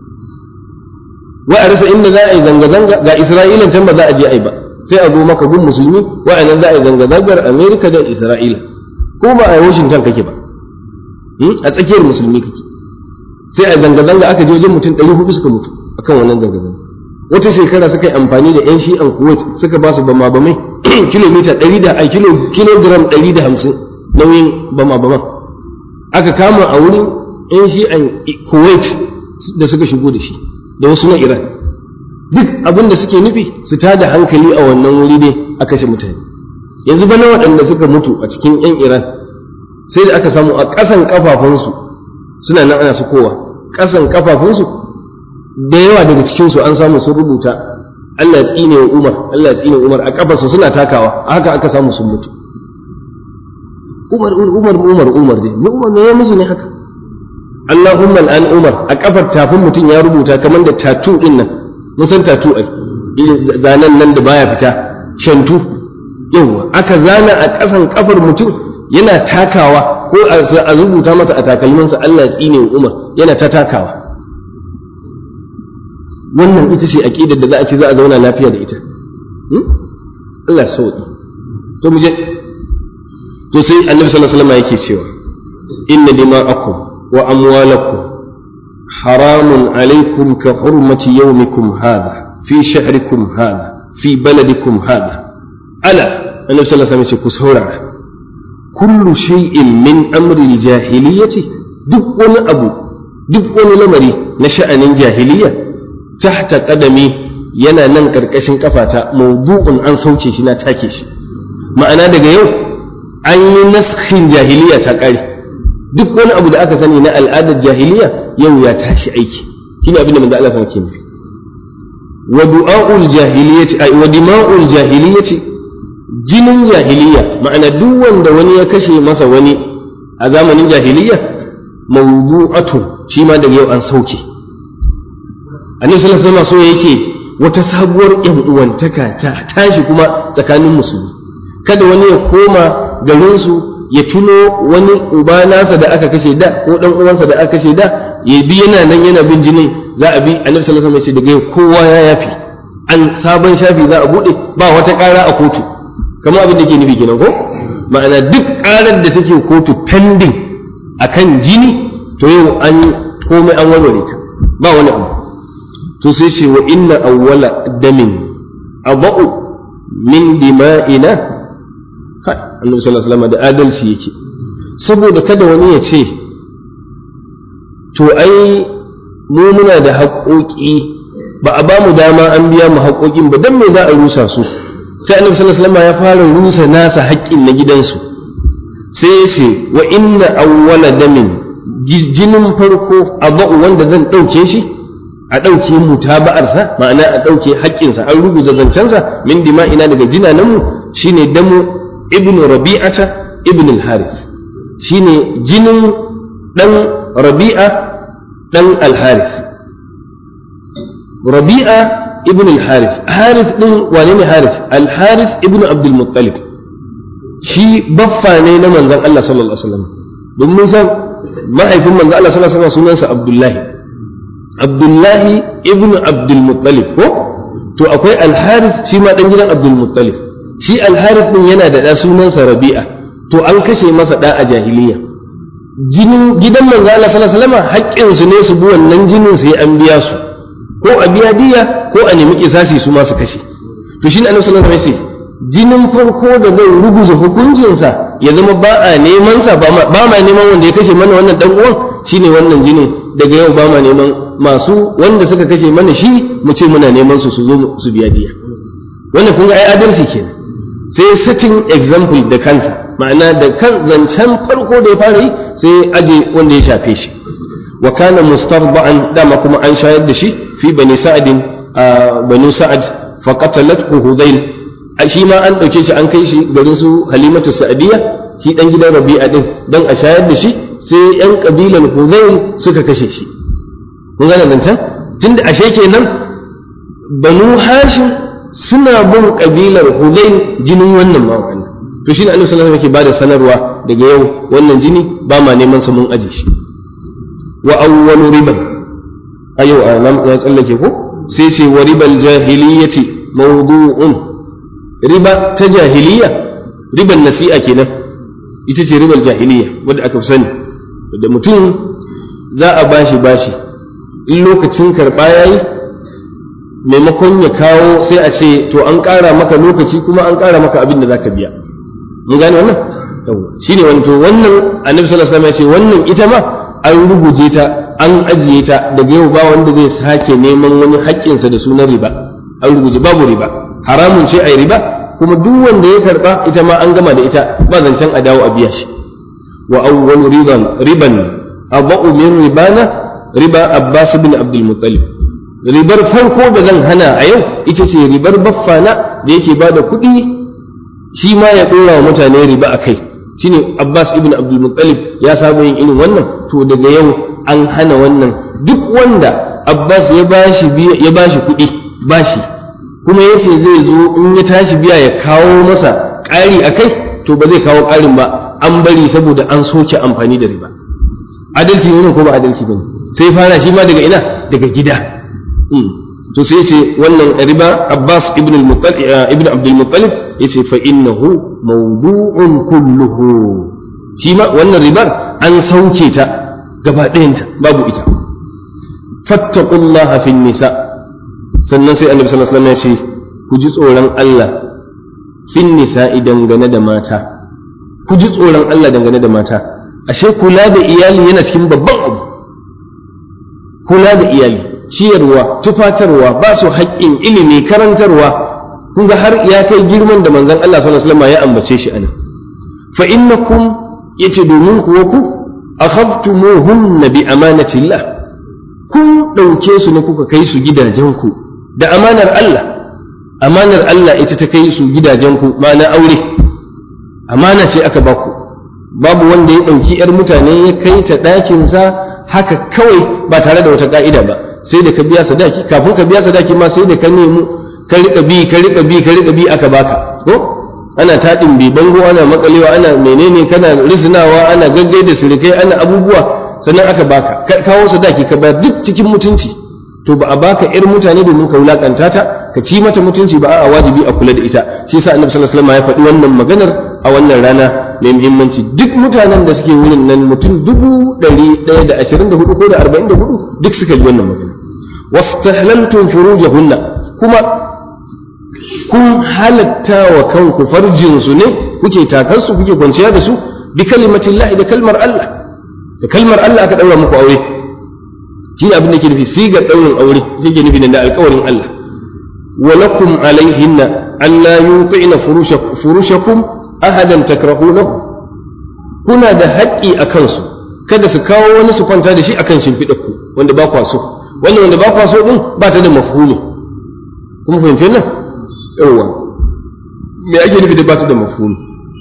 wa a rasa inda za a yi zanga-zanga ga isra'ilan can ba za a je a yi ba sai a zo maka gun musulmi wa'annan za a yi zanga-zangar amerika da isra'ila ko ba a washington kake ba a tsakiyar musulmi kake sai a zanga-zanga aka je wajen mutum 400 suka mutu akan wannan zanga-zanga wata shekara suka yi amfani da yan shi'an kuwait suka ba su bama bamai kilomita 100 da a kilogram 150 nauyin bama baman aka kama a wurin yan shi'an kuwait da suka shigo da shi da wasu na iran duk abin da suke nufi su tada hankali a wannan wuri dai a kashe mutane yanzu bana waɗanda suka mutu a cikin yan iran sai da aka samu a ƙasan kafafunsu suna nan ana su kowa ƙasan kafafunsu da yawa daga cikin su an samu sun rubuta Allah ya tsine wa Umar Allah ya tsine wa Umar a kafarsu suna takawa haka aka samu sun mutu Umar Umar Umar Umar dai mu Umar ne ya musu ne haka Allahumma al'an Umar a kafar tafin mutum ya rubuta kamar da tatu din nan mun san tatu ai zanen nan da baya fita shantu yawa aka zana a kasan kafar mutum yana takawa ko a rubuta masa a takalminsa Allah ya tsine wa Umar yana ta takawa wannan ita ce aqidar da za a ce za a zauna lafiya da ita Allah sauki to mu je to sai Annabi sallallahu alaihi wasallam yake cewa inna dima'akum wa amwalakum haramun alaikum ka hurmati yawmikum hadha fi shahrikum hadha fi baladikum hadha ala Annabi sallallahu alaihi wasallam ya ce ku saurara kullu shay'in min amri jahiliyyati duk wani abu duk wani lamari na sha'anin jahiliya tahta qadami yana nan karkashin kafata mawdu'un an sauke shi na take shi ma'ana daga yau an yi naskhin jahiliya ta kare duk wani abu da aka sani na al'adar jahiliya yau ya tashi aiki shine abin da manzo Allah sallallahu alaihi wasallam wa du'a'ul jahiliyyati ay wa dima'ul jahiliyyati jinin jahiliya ma'ana duk wanda wani ya kashe masa wani a zamanin jahiliya mawdu'atun shi ma daga yau an sauke annabi sallallahu alaihi wasallam so yake wata sabuwar yan uwantaka ta tashi kuma tsakanin musulmi kada wani ya koma garin su ya tuno wani uba nasa da aka kashe da ko dan uwansa da aka kashe da ya bi yana nan yana bin jinin za a bi annabi sallallahu alaihi wasallam ya ce daga yau kowa ya yafi an sabon shafi za a bude ba wata kara a kotu kamar abin da ke nufi kenan ko ma'ana duk karar da take kotu pending akan jini to yau an komai an warware ta ba wani abu to sai ce wa inna awwala damin aba'u min dima'ina kai annabi sallallahu alaihi wasallam da adalci yake saboda kada wani ya ce to ai mu muna da haƙoƙi ba a ba mu dama an biya mu haƙoƙin ba dan me za a rusa su sai annabi sallallahu alaihi wasallam ya fara rusa nasa haƙƙin na gidansu sai ya ce wa inna awwala damin jinin farko aba'u wanda zan ɗauke shi a ɗauke mutaba'arsa ma'ana a ɗauke haƙƙinsa an rubuta zancensa min dima'ina daga jinananmu shine damu ibn rabi'ata ibn al-harith shine jinin ɗan rabi'a ɗan al-harith rabi'a ibn al-harith harith ɗin wane ne harith al-harith ibn abdul muttalib shi baffa ne na manzon Allah sallallahu alaihi wasallam don mun san mahaifin manzon Allah sallallahu alaihi wasallam sunansa abdullahi abdullahi ibn abdul muttalib ko to akwai al-harith shi ma dan gidan abdul muttalib shi al-harith din yana da da sunansa rabi'a to an kashe masa da a jahiliya jinin gidan manzo Allah sallallahu alaihi wasallam haƙƙin su ne su bi wannan jinin sai an biya su ko a biya diya ko a nemi kisasi su ma su kashe to shi annabi sallallahu alaihi wasallam jinin farko da zai ruguza hukuncinsa ya zama ba a neman sa ba ma neman wanda ya kashe mana wannan dan uwan shine wannan jinin daga yau ba ma neman masu wanda suka kashe mana shi mu ce muna neman su su zo su biya diya wannan kun ga ai adalci kenan sai setting example da kansa ma'ana da kan zancen farko da ya fara yi sai aje wanda ya shafe shi wa kana mustarba'an dama kuma an shayar da shi fi bani sa'adin banu sa'ad fa qatalathu hudayl shi ma an dauke shi an kai shi garin su halimatu sa'adiyya shi dan gidan rabi'a din dan a shayar da shi sai yan kabilan hudayl suka kashe shi kun gane zancen tunda ashe kenan banu hashim suna bin kabilar hudayl jinin wannan ma wannan to shine annabi sallallahu alaihi wasallam yake bada sanarwa daga yau wannan jini ba ma neman sa mun aje shi wa awwalu riban ayo a nan ya tsallake ko sai ce wa ribal jahiliyyati mawdu'un riba ta jahiliya riban nasi'a kenan ita ce ribal jahiliya wanda aka fi sani da mutum za a bashi bashi in lokacin karɓa yayi maimakon ya kawo sai a ce to an ƙara maka lokaci kuma an ƙara maka abin da zaka biya mun gane wannan shine wani to wannan annabi sallallahu alaihi wasallam ya ce wannan ita ma an rubuje ta an ajiye ta daga yau ba wanda zai sake neman wani haƙƙinsa da sunan riba an rubuje babu riba haramun ce ai riba kuma duk wanda ya karba ita ma an gama da ita ba zancen a dawo a biya shi wa awwal riban riban abu min ribana riba abbas bin abdul muttalib ribar farko da zan hana a yau ita ce ribar baffana da yake ba da kuɗi shi ma ya ɗora wa mutane riba a kai shine Abbas ibn Abdul Muttalib ya saba yin irin wannan to daga yau an hana wannan duk wanda Abbas ya bashi ya bashi kuɗi bashi kuma yace zai zo in ya tashi biya ya kawo masa ƙari a kai to ba zai kawo ƙarin ba an bari saboda an soke amfani da riba adalci ne ko ba adalci bane sai fara shi ma daga ina daga gida to sai ce wannan riba Abbas ibn al-Muttalib ibn Abdul Muttalib yace fa innahu mawdu'un kulluhu shi ma wannan ribar an sauke ta gaba ɗayanta babu ita fattaqullaha fin nisa sannan sai Annabi sallallahu alaihi wasallam ya ce ku ji tsoron Allah fin nisa dangane da mata ku ji tsoron Allah dangane da mata ashe kula da iyali yana cikin babban abu kula da iyali ciyarwa tufatarwa ba su haƙƙin ilimi karantarwa kun ga har ya kai girman da manzon Allah sallallahu alaihi wasallam ya ambace shi anan fa innakum yace domin kuwa ku akhadtumuhunna bi amanatillah kun dauke su ne kuka kai su gidajenku da amanar Allah amanar Allah ita ta kai su gidajenku ma'ana aure amana ce aka baku babu wanda ya ɗauki 'yar mutane ya kai ta ɗakinsa haka kawai ba tare da wata ƙa'ida ba sai da ka biya sadaki kafin ka biya sadaki ma sai da ka nemi ka riƙa bi ka riƙa bi ka riƙa bi aka baka ko ana taɗin bi bango ana makalewa ana menene kana risinawa ana gaggai da sirikai ana abubuwa sannan aka baka kawo sadaki ka bayar duk cikin mutunci to ba a baka 'yar mutane domin ka wulakanta ta ka ci mata mutunci ba a wajibi a kula da ita shi yasa annabi sallallahu alaihi wasallam ya faɗi wannan maganar a wannan rana mai muhimmanci duk mutanen da suke wurin nan mutum dubu ɗari ɗaya da ashirin da hudu ko da arba'in da hudu duk suka ji wannan magana wastahlaltum furujahunna kuma kun halatta wa kanku farjin su ne kuke takar su kuke kwanciya da su bi kalimatillahi da kalmar Allah da kalmar Allah aka daura muku aure shi ne abin da ke nufi sigar daurin aure yake nufi da alƙawarin Allah ولكم عليهن ألا يوطئن فرشكم أحدا تكرهونه kuna da haƙƙi a kansu kada su kawo wani su kwanta da shi akan shimfiɗarku wanda ba kwa so wanda wanda ba kwa so din ba ta da mafhumi kuma fahimci nan yawa me ake nufi da ba ta da mafhumi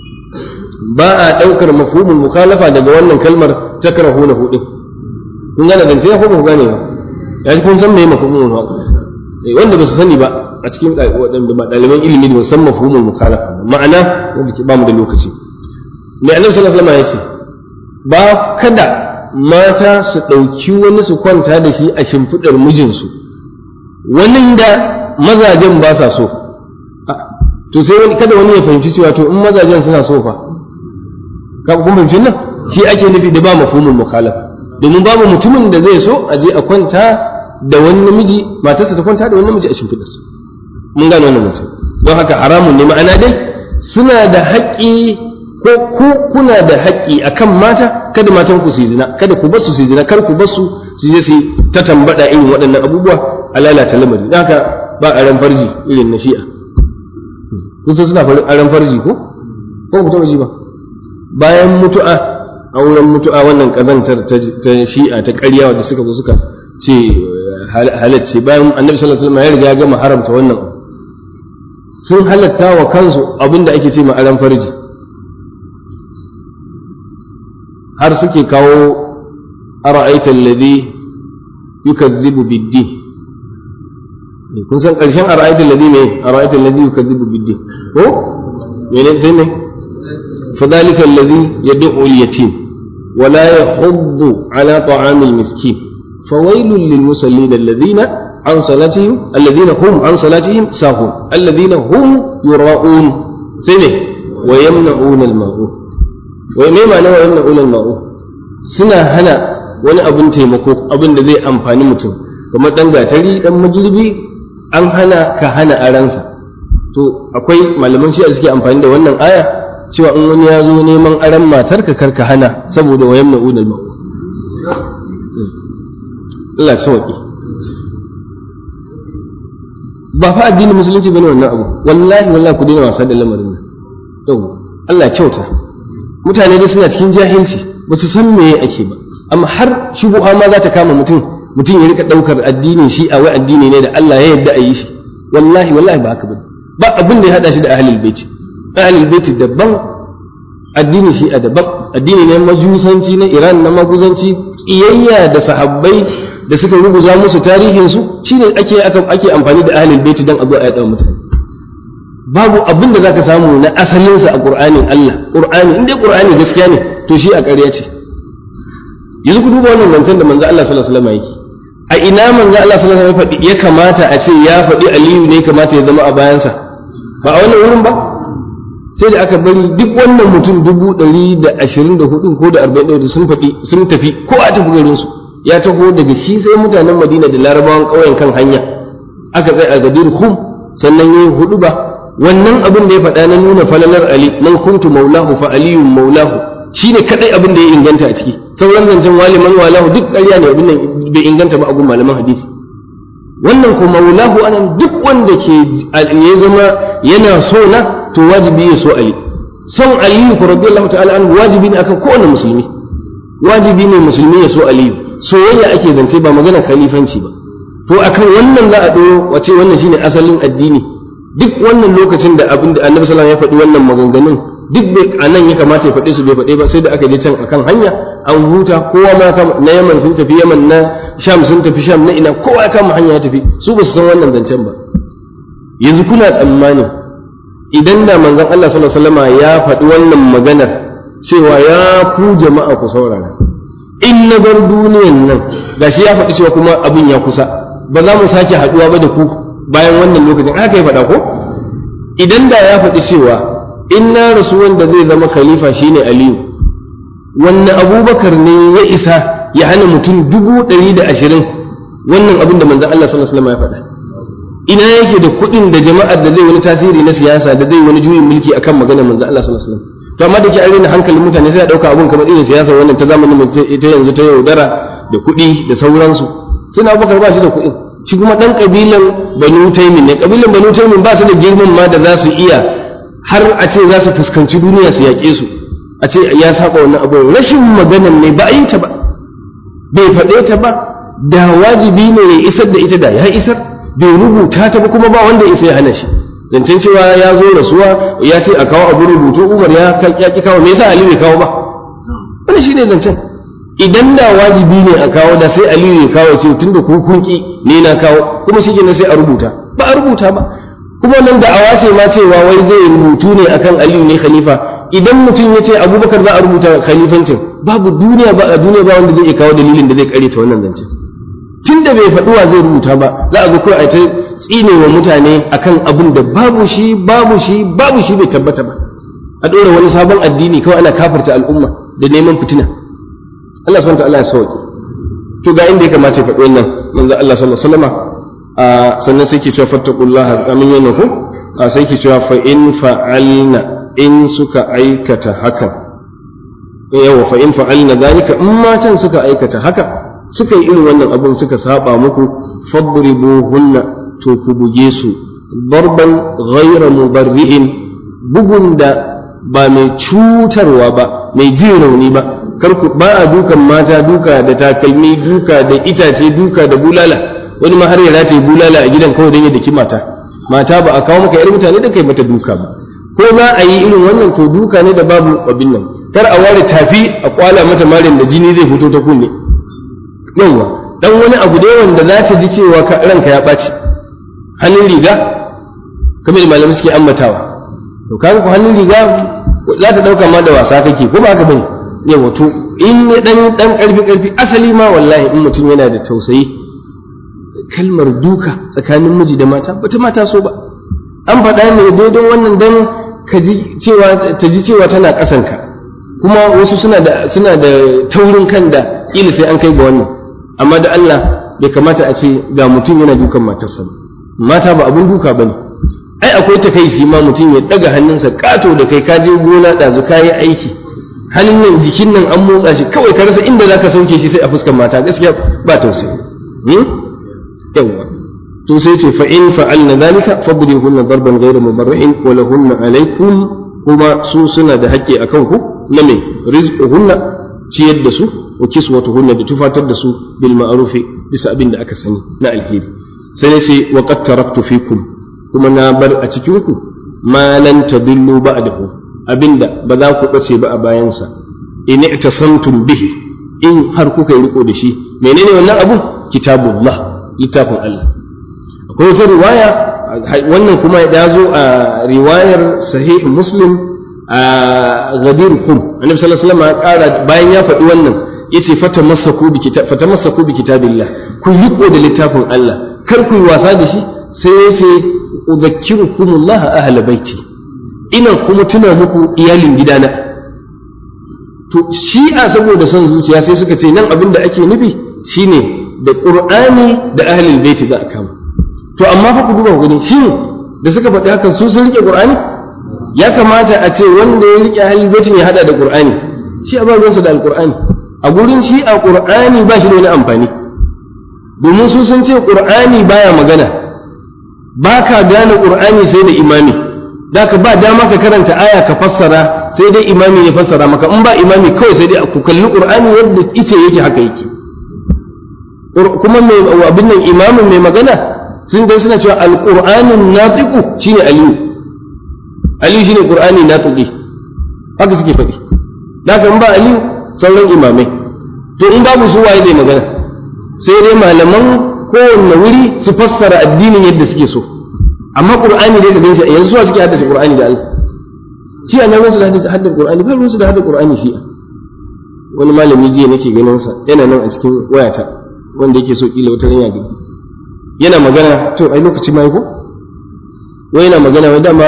ba a ɗaukar mafhumin mukhalafa daga wannan kalmar takrahuna hu din kun gane zance ko ba ku gane ba ya kun san me mafhumin wanda ba su sani ba a cikin waɗanda ba ɗaliban ilimi da musamman mafhumul mukhalafa ma'ana wanda ke ba mu da lokaci mai annabi sallallahu alaihi wasallam ya ce ba kada mata su ɗauki wani su kwanta da shi a shimfiɗar mijinsu wani da mazajen ba sa so to sai wani kada wani ya fahimci cewa to in mazajen suna so fa ka kun fahimci nan shi ake nufi da ba mafhumul mukhalafa domin babu mutumin da zai so a je a kwanta da wani namiji matarsa ta kwanta da wani namiji a shimfiɗarsa mun gane wannan mutum don haka haramun ne ma'ana dai suna da haƙƙi ko ku kuna da haƙƙi akan mata kada matan ku su zina kada ku basu su zina kar ku basu su je su ta tambada irin waɗannan abubuwa a lalata lamari don haka ba a ran farji irin na shi'a kun san suna aran farji ko ko ku taɓa ji ba bayan mutu'a auren mutu'a wannan kazantar ta shi'a ta ƙarya da suka zo suka ce halacce bayan annabi sallallahu alaihi wasallam ya riga ya gama haramta wannan sun halatta wa kansu abinda ake ce ma aran farji har suke kawo ara'aita alladhi yukazzibu bid-din kun san karshen ara'aita alladhi ne ara'aita alladhi yukazzibu bid-din ko mene sai ne fadhalika alladhi yad'u al-yatim ولا يحض على طعام المسكين فويل للمصلين الذين عن صلاتهم الذين هم عن صلاتهم ساهون الذين هم يراؤون سنه ويمنعون الماعون وما معنى ويمنعون الماعون suna hana wani abin taimako abin da zai amfani mutum kamar dan gatari dan magirbi an hana ka hana aransa to akwai malaman shi suke amfani da wannan aya cewa in wani ya zo neman aran matarka karka hana saboda wayan ma'udal ma'u Allah sauki ba fa addinin musulunci bane wannan abu wallahi wallahi ku daina wasa da lamarin nan yau Allah kyauta mutane dai suna cikin jahilci ba su san meye ake ba amma har shubuha ma za ta kama mutum mutum ya rika daukar addinin shi a wai addini ne da Allah ya yarda a yi shi wallahi wallahi ba haka bane ba abin da ya hada shi da ahlul baiti ahlul baiti daban addini shi a daban addini ne majusanci na Iran na maguzanci kiyayya da sahabbai da suka rubuta musu tarihin su shine ake ake amfani da ahlul baiti dan abu a yada mutane babu abin da zaka samu na asalin sa a Qur'anin Allah Qur'ani inda Qur'ani gaskiya ne to shi a ƙarya ce yanzu ku duba wannan zancen da manzo Allah sallallahu alaihi wasallam yake a ina manzo Allah sallallahu alaihi wasallam ya kamata a ce ya faɗi Aliyu ne kamata ya zama a bayansa ba a wannan wurin ba sai da aka bari duk wannan mutum dubu ɗari da ashirin da hudu ko da arba'in da sun faɗi sun tafi ko a tafi garin su ya taho daga shi sai mutanen Madina da Larabawan ƙauyen kan hanya aka tsaya a gadir Hum sannan yayi hudu ba wannan abin da ya faɗa na nuna falalar Ali man kuntu maulahu fa aliyun maulahu shine kadai abin da ya inganta a ciki sauran zancen waliman walahu duk ƙarya ne abin nan bai inganta ba a gun malaman hadisi wannan ko maulahu anan duk wanda ke ya zama yana so na to wajibi ya so ali son aliyu ko radiyallahu ta'ala an wajibi ne akan kowane musulmi wajibi ne musulmi ya so aliyu soyayya ake zance ba magana khalifanci ba to akan wannan za a doro wace wannan shine asalin addini duk wannan lokacin da abin da annabi sallallahu alaihi wasallam ya faɗi wannan maganganun duk bai a nan ya kamata ya faɗe su bai faɗe ba sai da aka je can akan hanya an huta kowa ma na yaman sun tafi yaman na sham sun tafi sham na ina kowa ya kama hanya ya tafi su ba su san wannan zancen ba yanzu kuna tsammani idan da manzon Allah sallallahu alaihi wasallam ya faɗi wannan maganar cewa ya ku jama'a ku saurara in na bar duniyan nan gashi ya faɗi cewa kuma abin ya kusa ba za mu sake haɗuwa ba da ku bayan wannan lokacin haka ya faɗa ko idan da ya faɗi cewa in na rasu wanda zai zama khalifa shine aliyu wannan abubakar ne ya isa ya hana mutum dubu ɗari da ashirin wannan abin da manzan Allah sallallahu alaihi wasallam ya faɗa ina yake da kuɗin da jama'ar da zai wani tasiri na siyasa da zai wani juyin mulki akan maganar manzan Allah sallallahu alaihi wasallam to amma da ke an rena hankalin mutane sai a ɗauka abun kamar irin siyasa wannan ta zamanin ita yanzu ta yaudara da kuɗi da sauransu suna abubakar ba shi da kuɗin shi kuma ɗan ƙabilan banu taimin ne ƙabilan banu taimin ba su da girman ma da za su iya har a ce za su fuskanci duniya su yaƙe su a ce ya saba wannan abu rashin maganan ne ba a yi ta ba bai faɗe ta ba da wajibi ne ya isar da ita da ya isar bai rubuta ta ba kuma ba wanda isa ya hana shi zancen cewa ya zo rasuwa ya ce a kawo abu rubutu umar ya ki kawo me yasa ali bai kawo ba wani shi ne zancen idan da wajibi ne a kawo da sai aliyu ya kawo ce tunda ku kun ki ne na kawo kuma shi sai a rubuta ba a rubuta ba kuma nan da awa ce ma cewa wai zai rubutu ne akan aliyu ne khalifa idan mutum ya ce abubakar za a rubuta khalifancin babu duniya ba a duniya ba wanda zai iya kawo dalilin da zai kare ta wannan zance tun da bai faɗi wa zai rubuta ba za a zo kawai a ta tsine wa mutane akan abin da babu shi babu shi babu shi bai tabbata ba a ɗora wani sabon addini kawai ana kafarta al'umma da neman fitina Allah subhanahu wa ta'ala ya sauke to ga inda ya kamata ya faɗi wannan manzo Allah sallallahu alaihi wasallam sannan sai ke cewa fattaqullaha amin yana ku sai ke cewa fa in fa'alna in suka aikata haka yawa fa in fa'alna zalika in matan suka aikata haka suka yi irin wannan abun suka saba muku fadribuhunna to ku buge su darban ghayra mubarri'in bugun da ba mai cutarwa ba mai jin rauni ba kar ku ba a dukan mata duka da takalmi duka da itace duka da bulala wani ma har ya rataye bulala a gidan kawai don ya daki mata mata ba a kawo maka yar mutane da kai mata duka ba ko za a yi irin wannan to duka ne da babu abin nan kar a ware tafi a kwala mata marin da jini zai fito ta kunne yawa dan wani abu da wanda za ta ji cewa ranka ya ɓaci hannun riga kamar da malamai suke ambatawa to kaga ko hannun riga za ta dauka ma da wasa kake ko ba haka bane yawa to in ne dan dan karfi karfi asali ma wallahi in mutum yana da tausayi kalmar duka tsakanin miji da mata bata mata so ba an faɗa ne dai don wannan dan ka ji cewa ta ji cewa tana ƙasanka kuma wasu suna da suna da taurin kan da kila sai an kai ga wannan amma da Allah bai kamata a ce ga mutum yana dukan matarsa ba mata ba abun duka bane ai akwai ta kai shi ma mutum ya daga hannunsa kato da kai ka je gona ɗazu ka yi aiki hannun nan jikin nan an motsa shi kawai ka rasa inda zaka sauke shi sai a fuskar mata gaskiya ba tausayi yawwa to sai ce fa in fa'alna dhalika fadrihunna darban ghayra mubarri'in wa lahunna alaykum kuma su suna da haƙƙi akan ku na me rizquhunna ciyar da su wa kiswatuhunna da tufatar da su bil ma'rufi bisa abin da aka sani na alheri sai sai wa qad taraktu fikum kuma na bar a cikin ku ma lan tadillu ba'dahu abinda ba za ku bace ba a bayansa in i'tasamtum bihi in har kuka yi riko da shi menene wannan abu kitabullah littafin Allah akwai wata riwaya wannan kuma ya zo a riwayar sahih muslim a gadir kum annabi sallallahu alaihi wasallam ya kara bayan ya faɗi wannan yace fatamassaku bi kitab fatamassaku bi kitabillah ku riko da littafin Allah kar ku yi wasa da shi sai yace udhakkirukumullah ahla baiti ina kuma tuna muku iyalin gidana to shi'a saboda son zuciya sai suka ce nan abin da ake nufi shine da qur'ani da ahlul baiti za a kama to amma fa ku duba ku gani shin da suka faɗi haka su sun rike qur'ani ya kamata a ce wanda ya rike ahlul baitin ya hada da qur'ani shi a ba ruwansa da alqur'ani a gurin shi a qur'ani ba shi da wani amfani domin su sun ce qur'ani baya magana ba ka gane qur'ani sai da imami da ka ba dama ka karanta aya ka fassara sai dai imami ya fassara maka in ba imami kawai sai dai ku kalli qur'ani yadda ice yake haka yake kuma mai abin nan imamin mai magana sun dai suna cewa alqur'anun natiqu shine aliyu aliyu shine qur'ani natiqi haka suke faɗi da kan ba aliyu sauran imamai to in babu su waye zai magana sai dai malaman kowanne wuri su fassara addinin yadda suke so amma qur'ani dai ka gan shi yanzu suwa suke haddace qur'ani da Allah shi a nan su da haddace qur'ani ba su da haddace qur'ani shi wani malami jiya nake ganin sa yana nan a cikin wayata wanda yake so kila wata ranya gani yana magana to ai lokaci mai ko wai yana magana wai dama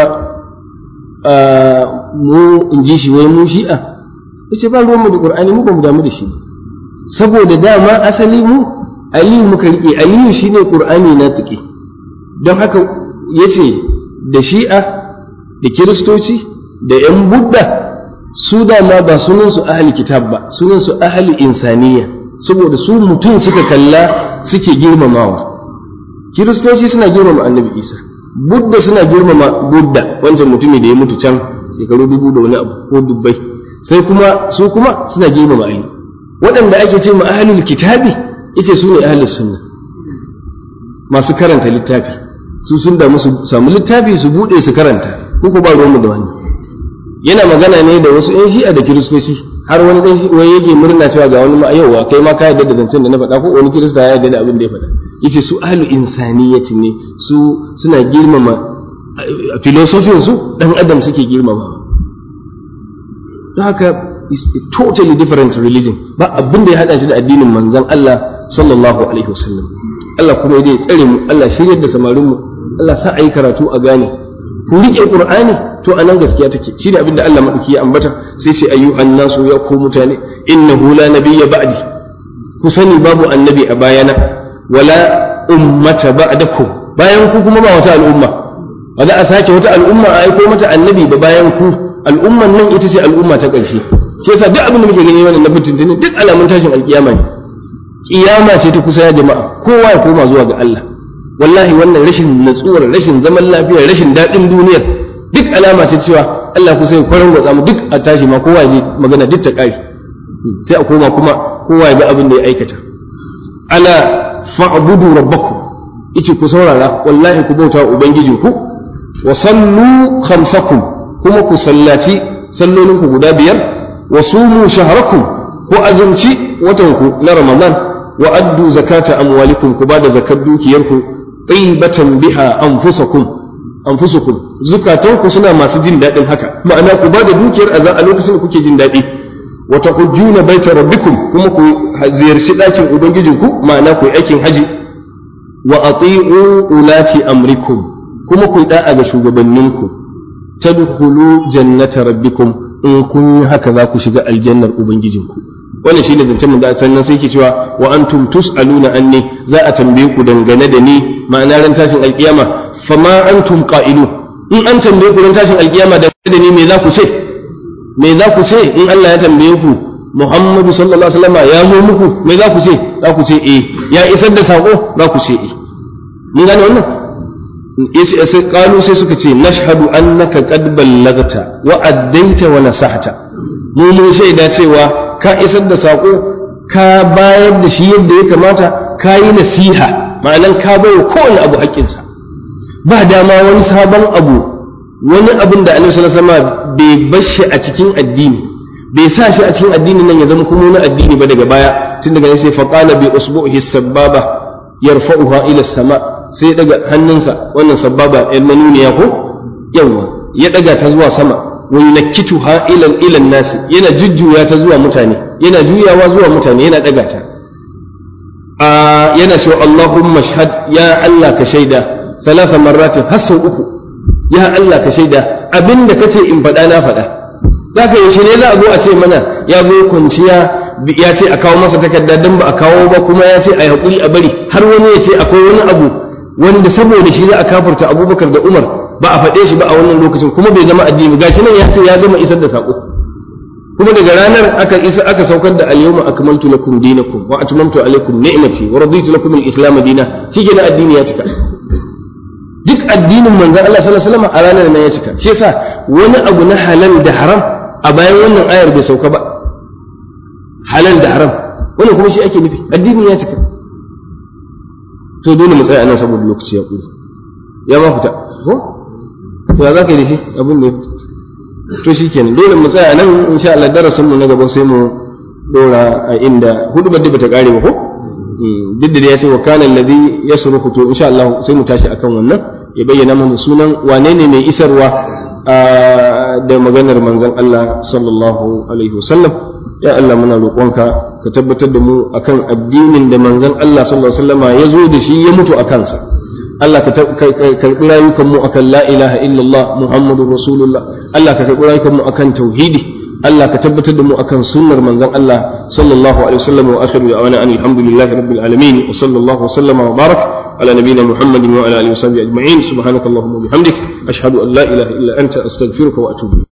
mu in ji shi wai mu shi'a yace ba ruwan mu da qur'ani mu ba mu damu da shi saboda dama asali mu aliyu muka rike aliyu shine qur'ani na tuki don haka yace da shi'a da kiristoci da yan budda su dama ba sunan su ahli kitab ba sunan su ahli insaniya saboda su mutum suka kalla suke girmamawa kiristoci suna girmama annabi isa budda suna girmama budda wancan mutumi da ya mutu can shekaru dubu da wani abu ko dubbai sai kuma su kuma suna girmama ali waɗanda ake ce ma ahlul kitabi ita su ne ahlus sunna masu karanta littafi su sun da musu samu littafi su bude su karanta ko ko ba ruwanmu da wani yana magana ne da wasu yan shi'a da kiristoci har wani dan shi wai yake murna cewa ga wani yauwa kai ma ka yarda da zancen da na faɗa ko wani kirista ya yarda da abin da ya faɗa yace su ahlu insaniyati ne su suna girmama filosofin su dan adam suke girmama don haka is a totally different religion ba abin da ya hada shi da addinin manzon Allah sallallahu alaihi wasallam Allah kuma ya tsare mu Allah shiryar da samarin mu Allah sa ayi karatu a gane ku rike qur'ani to anan gaskiya take shi da abin da Allah madauki ya ambata sai sai ayyuhan nasu ya ku mutane innahu la nabiyya ba'di ku sani babu annabi a bayana wala ummata ba'dakum bayan ku kuma ba wata al'umma ba za a sake wata al'umma a aiko mata annabi ba bayan ku al'umman nan ita ce al'umma ta ƙarshe shi yasa duk abin da muke gani wannan na fitintini duk alamun tashin alkiyama ne kiyama ce ta kusa ya jama'a kowa ya koma zuwa ga Allah wallahi wannan rashin natsuwar rashin zaman lafiya rashin daɗin duniyar duk alama ce cewa Allah kusa ya kwarar gwatsa mu duk a tashi ma kowa ya je magana duk ta ƙari sai a koma kuma kowa ya ga abin da ya aikata ala fa'budu rabbakum ice ku saurara wallahi ku bauta wa ubangijinku wa sallu khamsakum kuma ku sallaci sallolinku guda biyar wa sumu shahrakum ku azumci watanku na ramadan wa addu zakata amwalikum ku bada zakar dukiyarku tibatan biha anfusakum anfusukum zukatanku suna masu jin daɗin haka ma'ana ku bada dukiyar a lokacin da kuke jin daɗi wa tahujjuna baita rabbikum kuma ku ziyarci ɗakin ubangijinku ma'ana ku yi aikin haji wa ati'u ulati amrikum kuma ku da'a ga shugabanninku tadkhulu jannata rabbikum in kun yi haka za ku shiga aljannar ubangijinku wannan shine zancen mun da sannan sai ke cewa wa antum tusaluna anni za a tambaye ku dangane da ni ma'ana ran tashin alkiyama fama antum qa'ilu in an tambaye ku ran tashin alkiyama dangane da ni me za ku ce me za ku ce in Allah ya tambaye ku Muhammadu sallallahu alaihi wasallam ya zo muku me za ku ce za ku ce eh ya isar da sako za ku ce eh mun gane wannan sai kalu sai suka ce nashhadu annaka qad ballagta wa addaita wa nasahta mu mun shaida cewa ka isar da saƙo ka bayar da shi yadda ya kamata ka yi nasiha ma'anan ka bai kowane abu haƙƙinsa ba dama wani sabon abu wani abin da annabi sallallahu alaihi wasallam bai bashi a cikin addini bai sa shi a cikin addinin nan ya zama kuma wani addini ba daga baya tun daga sai faqala bi usbuhi sababa yarfa'uha ila sama sai ya daga hannunsa wannan sababa el manuniya ko yawa ya daga ta zuwa sama wa yunakkituha ila ila nasi yana jujjuya ta zuwa mutane yana juyawa zuwa mutane yana daga ta a yana cewa Allahumma shahad ya Allah ka shaida thalatha marratin har sau uku ya Allah ka shaida abinda kace in faɗa na faɗa zaka yaushe ne za a zo a ce mana ya zo kwanciya ya ce a kawo masa takarda dan ba a kawo ba kuma ya ce a yi haƙuri a bari har wani ya ce akwai wani abu wanda saboda shi za a kafarta abubakar da umar ba a faɗe shi ba a wannan lokacin kuma bai zama addini gashi nan ya ce ya gama isar da saƙo kuma daga ranar aka isa aka saukar da al-yawma akmaltu lakum dinakum wa atmamtu alaykum ni'mati wa raditu lakum al-islam dina shike na addini ya cika duk addinin manzon Allah sallallahu alaihi wasallam a ranar nan ya cika shi yasa wani abu na halal da haram a bayan wannan ayar bai sauka ba halal da haram wannan kuma shi ake nufi addini ya cika to dole mu tsaya nan saboda lokaci ya ƙuri ya ma fita ko to ya za ka yi da shi abin da ya fita to shi kenan dole mu tsaya nan insha Allah darasin mu na gaba sai mu dora a inda hudu ba bata kare ba ko duk da ya ce wa kana alladhi yasruhu to insha Allah sai mu tashi akan wannan ya bayyana mana sunan wane ne mai isarwa da maganar manzon Allah sallallahu alaihi wasallam ya Allah muna roƙonka ka tabbatar da mu akan addinin da manzon Allah sallallahu alaihi wasallama ya zo da shi ya mutu a kansa Allah ka karɓi rayukan mu akan la ilaha illallah muhammadur rasulullah Allah ka karɓi rayukan mu akan tauhidi Allah ka tabbatar da mu akan sunnar manzon Allah sallallahu alaihi wasallam wa akhiru da'wana alhamdulillahi rabbil alamin wa sallallahu wa sallama wa barak على نبينا محمد وعلى اله وصحبه اجمعين سبحانك اللهم وبحمدك اشهد ان لا اله الا انت استغفرك واتوب اليك